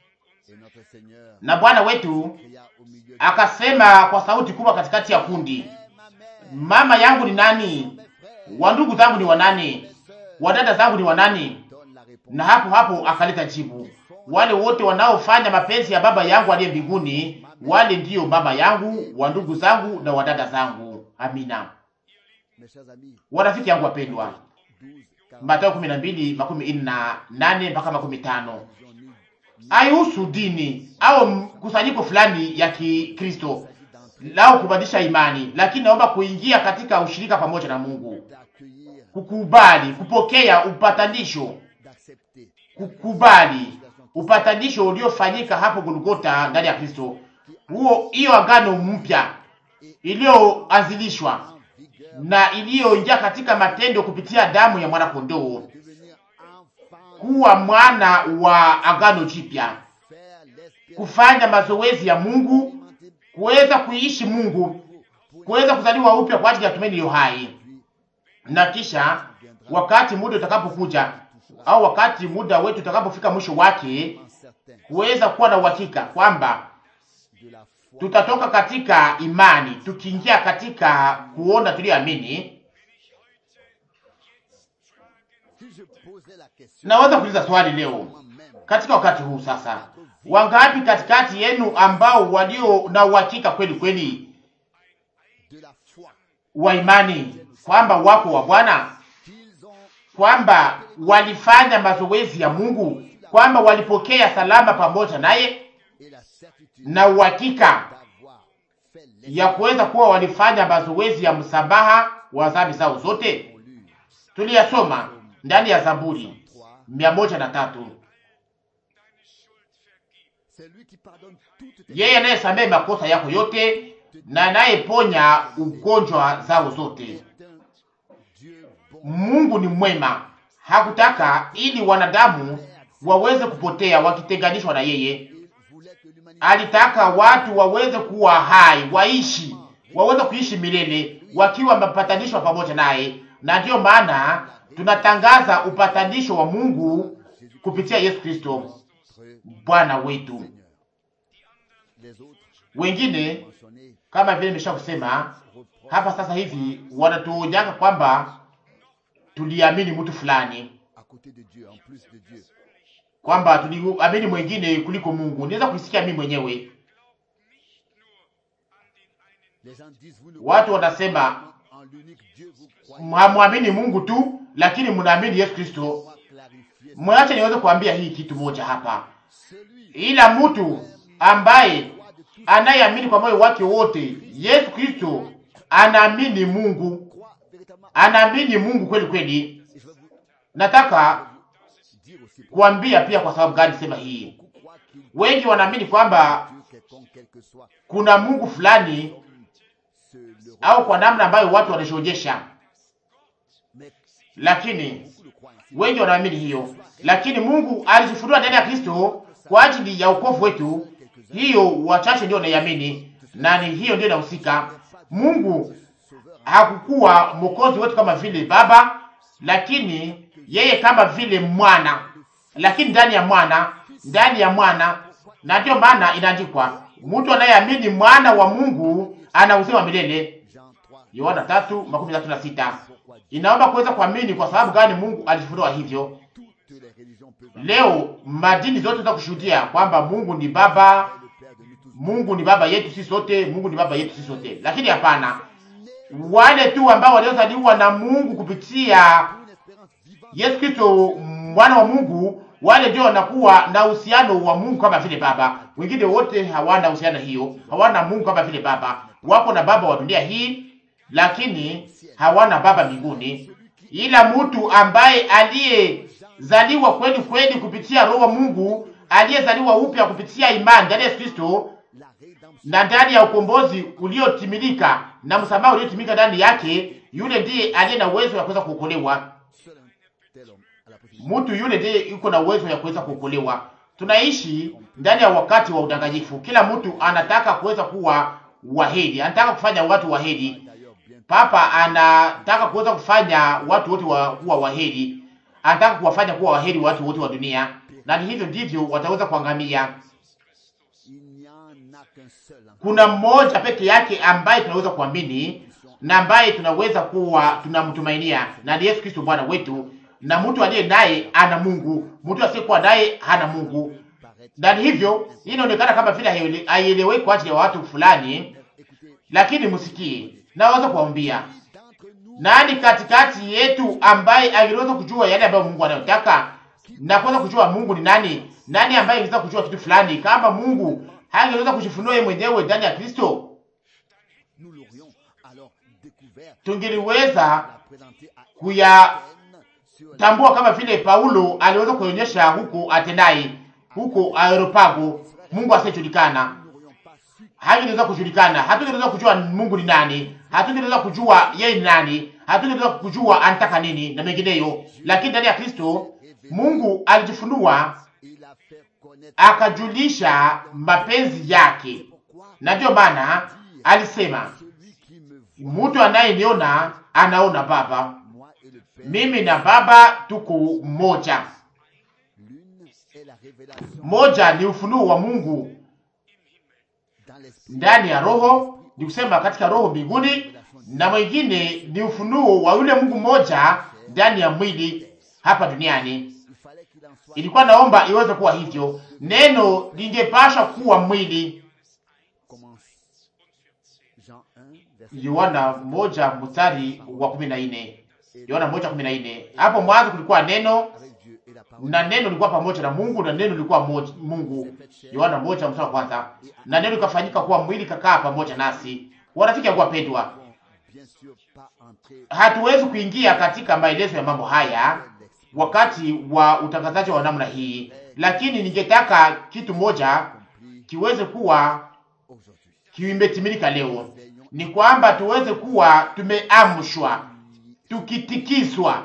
Na Bwana wetu akasema kwa sauti kubwa katikati ya kundi, mama yangu ni nani? Wa ndugu zangu ni wanani? Wadada zangu ni wanani? Na hapo hapo akaleta jibu, wale wote wanaofanya mapenzi ya Baba yangu aliye mbinguni, wale ndiyo mama yangu, wa ndugu zangu na wadada zangu. Amina. Warafiki yangu wapendwa, Mathayo kumi na mbili makumi ine na nane mpaka makumi tano haihusu dini au mkusanyiko fulani ya Kikristo, lao kubadilisha imani, lakini naomba kuingia katika ushirika pamoja na Mungu, d'accueillir, kukubali, kupokea upatanisho, d'accepter kukubali upatanisho uliofanyika hapo Golgotha ndani ya Kristo. Huo hiyo agano mpya iliyoanzilishwa en vigueur, na iliyoingia katika matendo kupitia damu ya mwana kondoo, devenir enfant, kuwa mwana wa agano jipya, faire l'espérance, kufanya mazoezi ya Mungu, kuweza kuishi Mungu, kuweza kuzaliwa upya kwa ajili ya tumaini iliyo hai, na kisha wakati muda utakapokuja au wakati muda wetu utakapofika mwisho wake, certain kuweza kuwa na uhakika kwamba de la foi. tutatoka katika imani tukiingia katika kuona tuliyoamini. Si je posais la question Naweza kuuliza swali leo moi-même, katika wakati huu sasa, wangapi katikati yenu ambao walio na uhakika kweli kweli de la foi wa imani kwamba wako wa Bwana, qu'ils ont kwamba walifanya mazoezi ya Mungu, kwamba walipokea salama pamoja naye et la certitude na uhakika d'avoir fait ya kuweza kuwa walifanya mazoezi ya msamaha wa dhambi zao zote. l'esprit Tuliyasoma ndani ya Zaburi 3. mia moja na tatu. C'est lui qui pardonne toutes tes Yeye anayesamehe makosa yako yote na anayeponya ugonjwa zao zote. C'est un Dieu bon. Mungu ni mwema, hakutaka ili wanadamu waweze kupotea wakitenganishwa na yeye. Il voulait que l'humanité Alitaka watu waweze kuwa hai, waishi, waweze kuishi milele wakiwa wamepatanishwa pamoja naye, na ndiyo maana tunatangaza upatanisho wa Mungu kupitia Yesu Kristo entre Bwana wetu. Seigneur. Les autres Wengine mentionnés kama vile nimesha kusema reprochent hapa sasa hivi wanatuonyaka kwamba tuliamini mtu fulani, à côté de Dieu, en plus de Dieu. kwamba tuliamini mwengine kuliko Mungu. Niweza kuisikia mimi mwenyewe, Les gens disent, vous ne watu wanasema en l'unique Dieu, vous croyez. hamwamini Mungu tu, lakini mnaamini Yesu Kristo. Moi, clarifier ça. Mwache niweze kuambia hii kitu moja hapa, Celui ila mtu ambaye qui croit de tout anayeamini kwa moyo wake wote Yesu Kristo anaamini Mungu, croit véritablement. anaamini Mungu kweli kweli. Et je vais vous Nataka dire aussi pourquoi kuambia pia kwa sababu gani sema hii. beaucoup croient qu'il Wengi wanaamini kwamba Dieu quelconque, quel que soit, kuna Mungu fulani se le au kwa namna ambayo watu wanajionyesha, Mais lakini beaucoup le croient ainsi. wengi wanaamini hiyo, lakini Mungu alijifunua ndani ya Kristo kwa ajili ya wokovu wetu. Hiyo wachache ndio wanaiamini, na ni hiyo ndio inahusika. Mungu Sauveur hakukuwa mwokozi wetu kama vile baba, lakini yeye kama vile mwana, lakini ndani ya mwana, ndani ya mwana. Na ndio maana inaandikwa, mtu anayeamini mwana wa Mungu ana uzima wa milele. Jean 3, Yohana tatu makumi tatu na sita. Inaomba kuweza kuamini. Kwa sababu gani Mungu alifunua hivyo? toutes les religions peuvent Leo madini zote za kushuhudia kwamba Mungu ni baba, le Père de nous tous. Mungu ni baba yetu sisi sote, Mungu ni baba yetu sisi sote, lakini hapana, wale tu ambao waliozaliwa na Mungu kupitia Une espérance vivante Yesu Kristo mwana wa Mungu, wale ndio wanakuwa na uhusiano wa Mungu kama vile baba. Wengine wote hawana uhusiano hiyo, hawana Mungu kama vile baba. Wako na baba wa dunia hii, lakini hawana baba mbinguni. Ila mtu ambaye aliyezaliwa kweli kweli kupitia Roho wa Mungu, aliyezaliwa upya kupitia imani ndani ya Yesu Kristo la rédemption. na ndani ya ukombozi uliotimilika na msamaha uliotimilika ndani yake, yule ndiye aliye na uwezo wa kuweza kuokolewa. Seul un tel homme a la possibilité Mtu yule ndiye yuko na uwezo ya kuweza kuokolewa. Tunaishi ndani ya wakati wa udanganyifu. Kila mtu anataka kuweza kuwa wahedi, anataka kufanya watu wahedi. d'ailleurs bien Papa anataka kuweza kufanya watu wote wa, kuwa wahedi, anataka kuwafanya kuwa wahedi watu wote wa dunia, na ni hivyo ndivyo wataweza kuangamia. il n'y en a qu'un seul en Kuna mmoja peke yake ambaye tunaweza kuamini na ambaye tunaweza kuwa tunamtumainia, na ni Yesu Kristo Bwana wetu. Na mtu aliye naye ana Mungu, mtu asiyekuwa naye hana Mungu. paraître. Na ni hivyo, hii inaonekana kama vile haiele- haieleweki kwa ajili ya watu fulani, Écoutez, lakini msikie, naweza kuwaambia d'entre nous, nani katikati yetu ambaye angeweza kujua yale ambayo Mungu anayotaka na kuweza kujua Mungu ni nani? Nani ambaye angeweza kujua kitu fulani kama Mungu hangeweza kujifunua yeye mwenyewe ndani ya Kristo? nous l'aurions alors découvert, tungeliweza la présenter à kuyatambua Athènes sur kama vile Paulo aliweza kuonyesha huko Atenai, huko Areopago, Mungu asiyejulikana. nous n'aurions pas su Hangeweza kujulikana, hatungeweza kujua Mungu ni nani, hatungeweza kujua yeye ni nani, hatungeweza kujua anataka nini na mengineyo. Lakini ndani ya Kristo Mungu alijifunua il a fait connaître akajulisha mapenzi yake, pourquoi na ndiyo maana alisema, celui qui me voit, mtu anayeniona anaona Baba, moi et le Père, mimi na Baba tuko mmoja. l'une est la révélation Moja ni ufunuo wa Mungu dans l'esprit, ndani ya roho, ni kusema katika roho mbinguni, na mwingine ni ufunuo wa yule Mungu mmoja ndani ya mwili hapa duniani. il fallait qu'il en soit Ilikuwa naomba iweze kuwa hivyo, neno lingepasha kuwa mwili. commence Jean 1 verset Yohana moja mstari wa kumi na nne Yohana moja kumi na nne Hapo mwanzo kulikuwa neno avec Dieu et la parole na neno lilikuwa pamoja na Mungu na neno lilikuwa moja, Mungu. Yohana moja mstari wa kwanza. Na neno likafanyika kuwa mwili kakaa pamoja nasi. Warafiki yangu wapendwa, Bon, bien sûr pas entrer hatuwezi kuingia katika maelezo ya mambo haya wakati wa utangazaji wa namna hii, lakini ningetaka kitu moja accompli kiweze kuwa aujourd'hui. kimetimilika leo, ni kwamba tuweze kuwa tumeamshwa, tukitikiswa,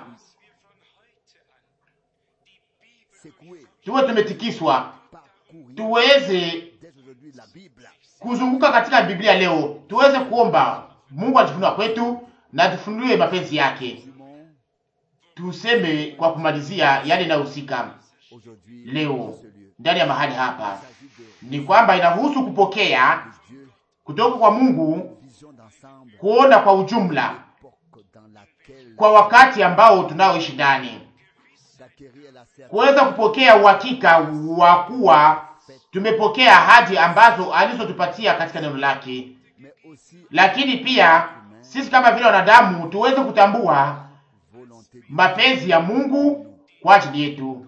Secouer, tuwe tumetikiswa, parcourir tuweze dès aujourd'hui la Bible. kuzunguka katika Biblia leo, tuweze kuomba Mungu atufunue kwetu na tufunue mapenzi yake. Simon, Tuseme kwa kumalizia yale inayohusika aujourd'hui, leo dans ce lieu, ndani ya mahali il hapa s'agit de ni kwamba inahusu kupokea Dieu, kutoka kwa Mungu, vision d'ensemble, kuona kwa ujumla époque dans laquelle kwa wakati ambao tunaoishi ndani, d'acquérir la certitude kuweza kupokea uhakika wa kuwa tumepokea ahadi ambazo alizotupatia katika neno lake, mais aussi lakini pia sisi kama vile wanadamu tuweze kutambua volonté de mapenzi ya Mungu kwa ajili yetu,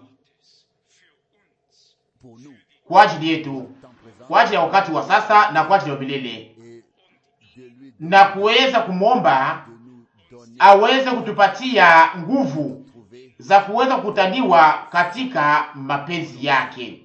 pour nous, kwa ajili yetu, temps présent, kwa ajili ya wakati wa sasa na kwa ajili ya milele, et de lui na kuweza kumwomba de nous donner, aweze kutupatia nguvu trouver, za kuweza kukutaniwa katika mapenzi yake.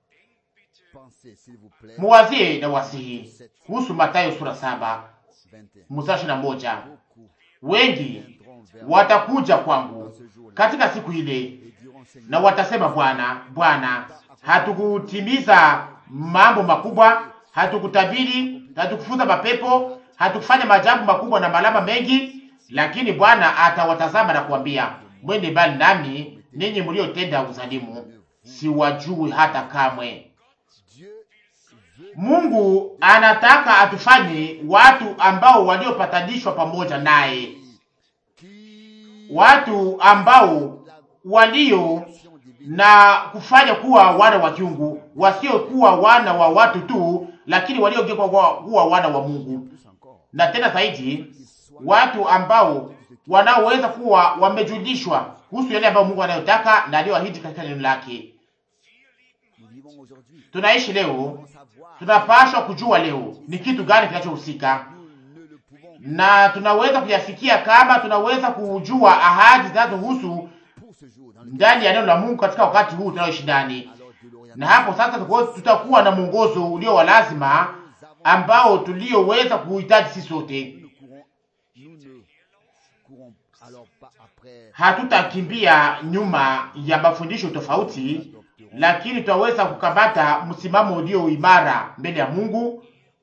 pensez s'il vous plaît, Muwazie na wasihi kuhusu Mathayo sura saba 21. mstari ishirini na moja Beaucoup wengi viendront vers watakuja kwangu dans ce jour-là katika siku ile et diront Seigneur, na watasema, Bwana, Bwana, hatukutimiza mambo makubwa, hatukutabiri, hatukufuza mapepo, hatukufanya maajabu makubwa na malama mengi. Lakini Bwana atawatazama na kuambia, mwende mbali nami, ninyi mliotenda uzalimu, siwajui hata kamwe. Dieu veut Mungu anataka atufanye watu ambao waliopatanishwa pamoja naye, qui watu ambao walio action divine na kufanya kuwa wana wa kiungu, wasiokuwa wana wa watu tu, lakini waliogeuka kuwa kuwa wana wa Mungu, plus encore, na tena zaidi qui soit watu ambao wanaoweza kuwa wamejulishwa kuhusu yale ambayo Mungu anayotaka na aliyoahidi katika neno lake. nous vivons aujourd'hui. Tunaishi leo, Pour savoir, tunapaswa kujua leo ni kitu gani kinachohusika, nous ne le pouvons na tunaweza kuyafikia kama tunaweza kujua ahadi zinazohusu pour ce jour dans le ndani ya neno la Mungu katika wakati huu tunaoishi ndani. alors de l'Orient. na hapo sasa tuko- tutakuwa na mwongozo ulio wa lazima ambao tulioweza kuhitaji sisi sote. Nous ne courons, nous ne courons alors pas après Hatutakimbia nyuma ya mafundisho tofauti, lakini tutaweza kukamata msimamo ulio imara mbele ya Mungu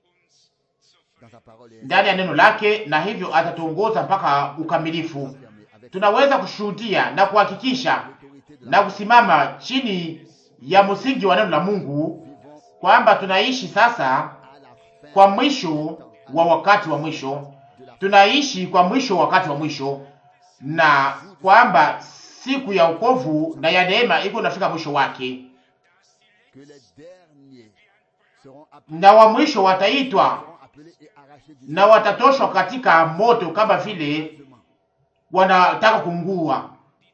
dans sa parole et ndani ya neno lake, na hivyo atatuongoza mpaka ukamilifu. affirmer avec Tunaweza kushuhudia na kuhakikisha l'autorité de la na kusimama chini ya msingi wa neno la Mungu vivons kwamba tunaishi sasa à la fin kwa mwisho wa wakati wa mwisho, tunaishi kwa mwisho wa wakati wa mwisho, na kwamba siku ya wokovu na ya neema iko nafika mwisho wake, que les derniers seront appelés, na wa mwisho wataitwa seront appelés et arrachés du na watatoshwa katika moto kama vile jugement, wanataka kuungua,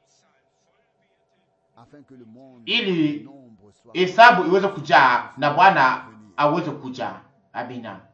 afin que le monde ili nombre soit hesabu iweze kujaa na Bwana aweze kuja. Amina.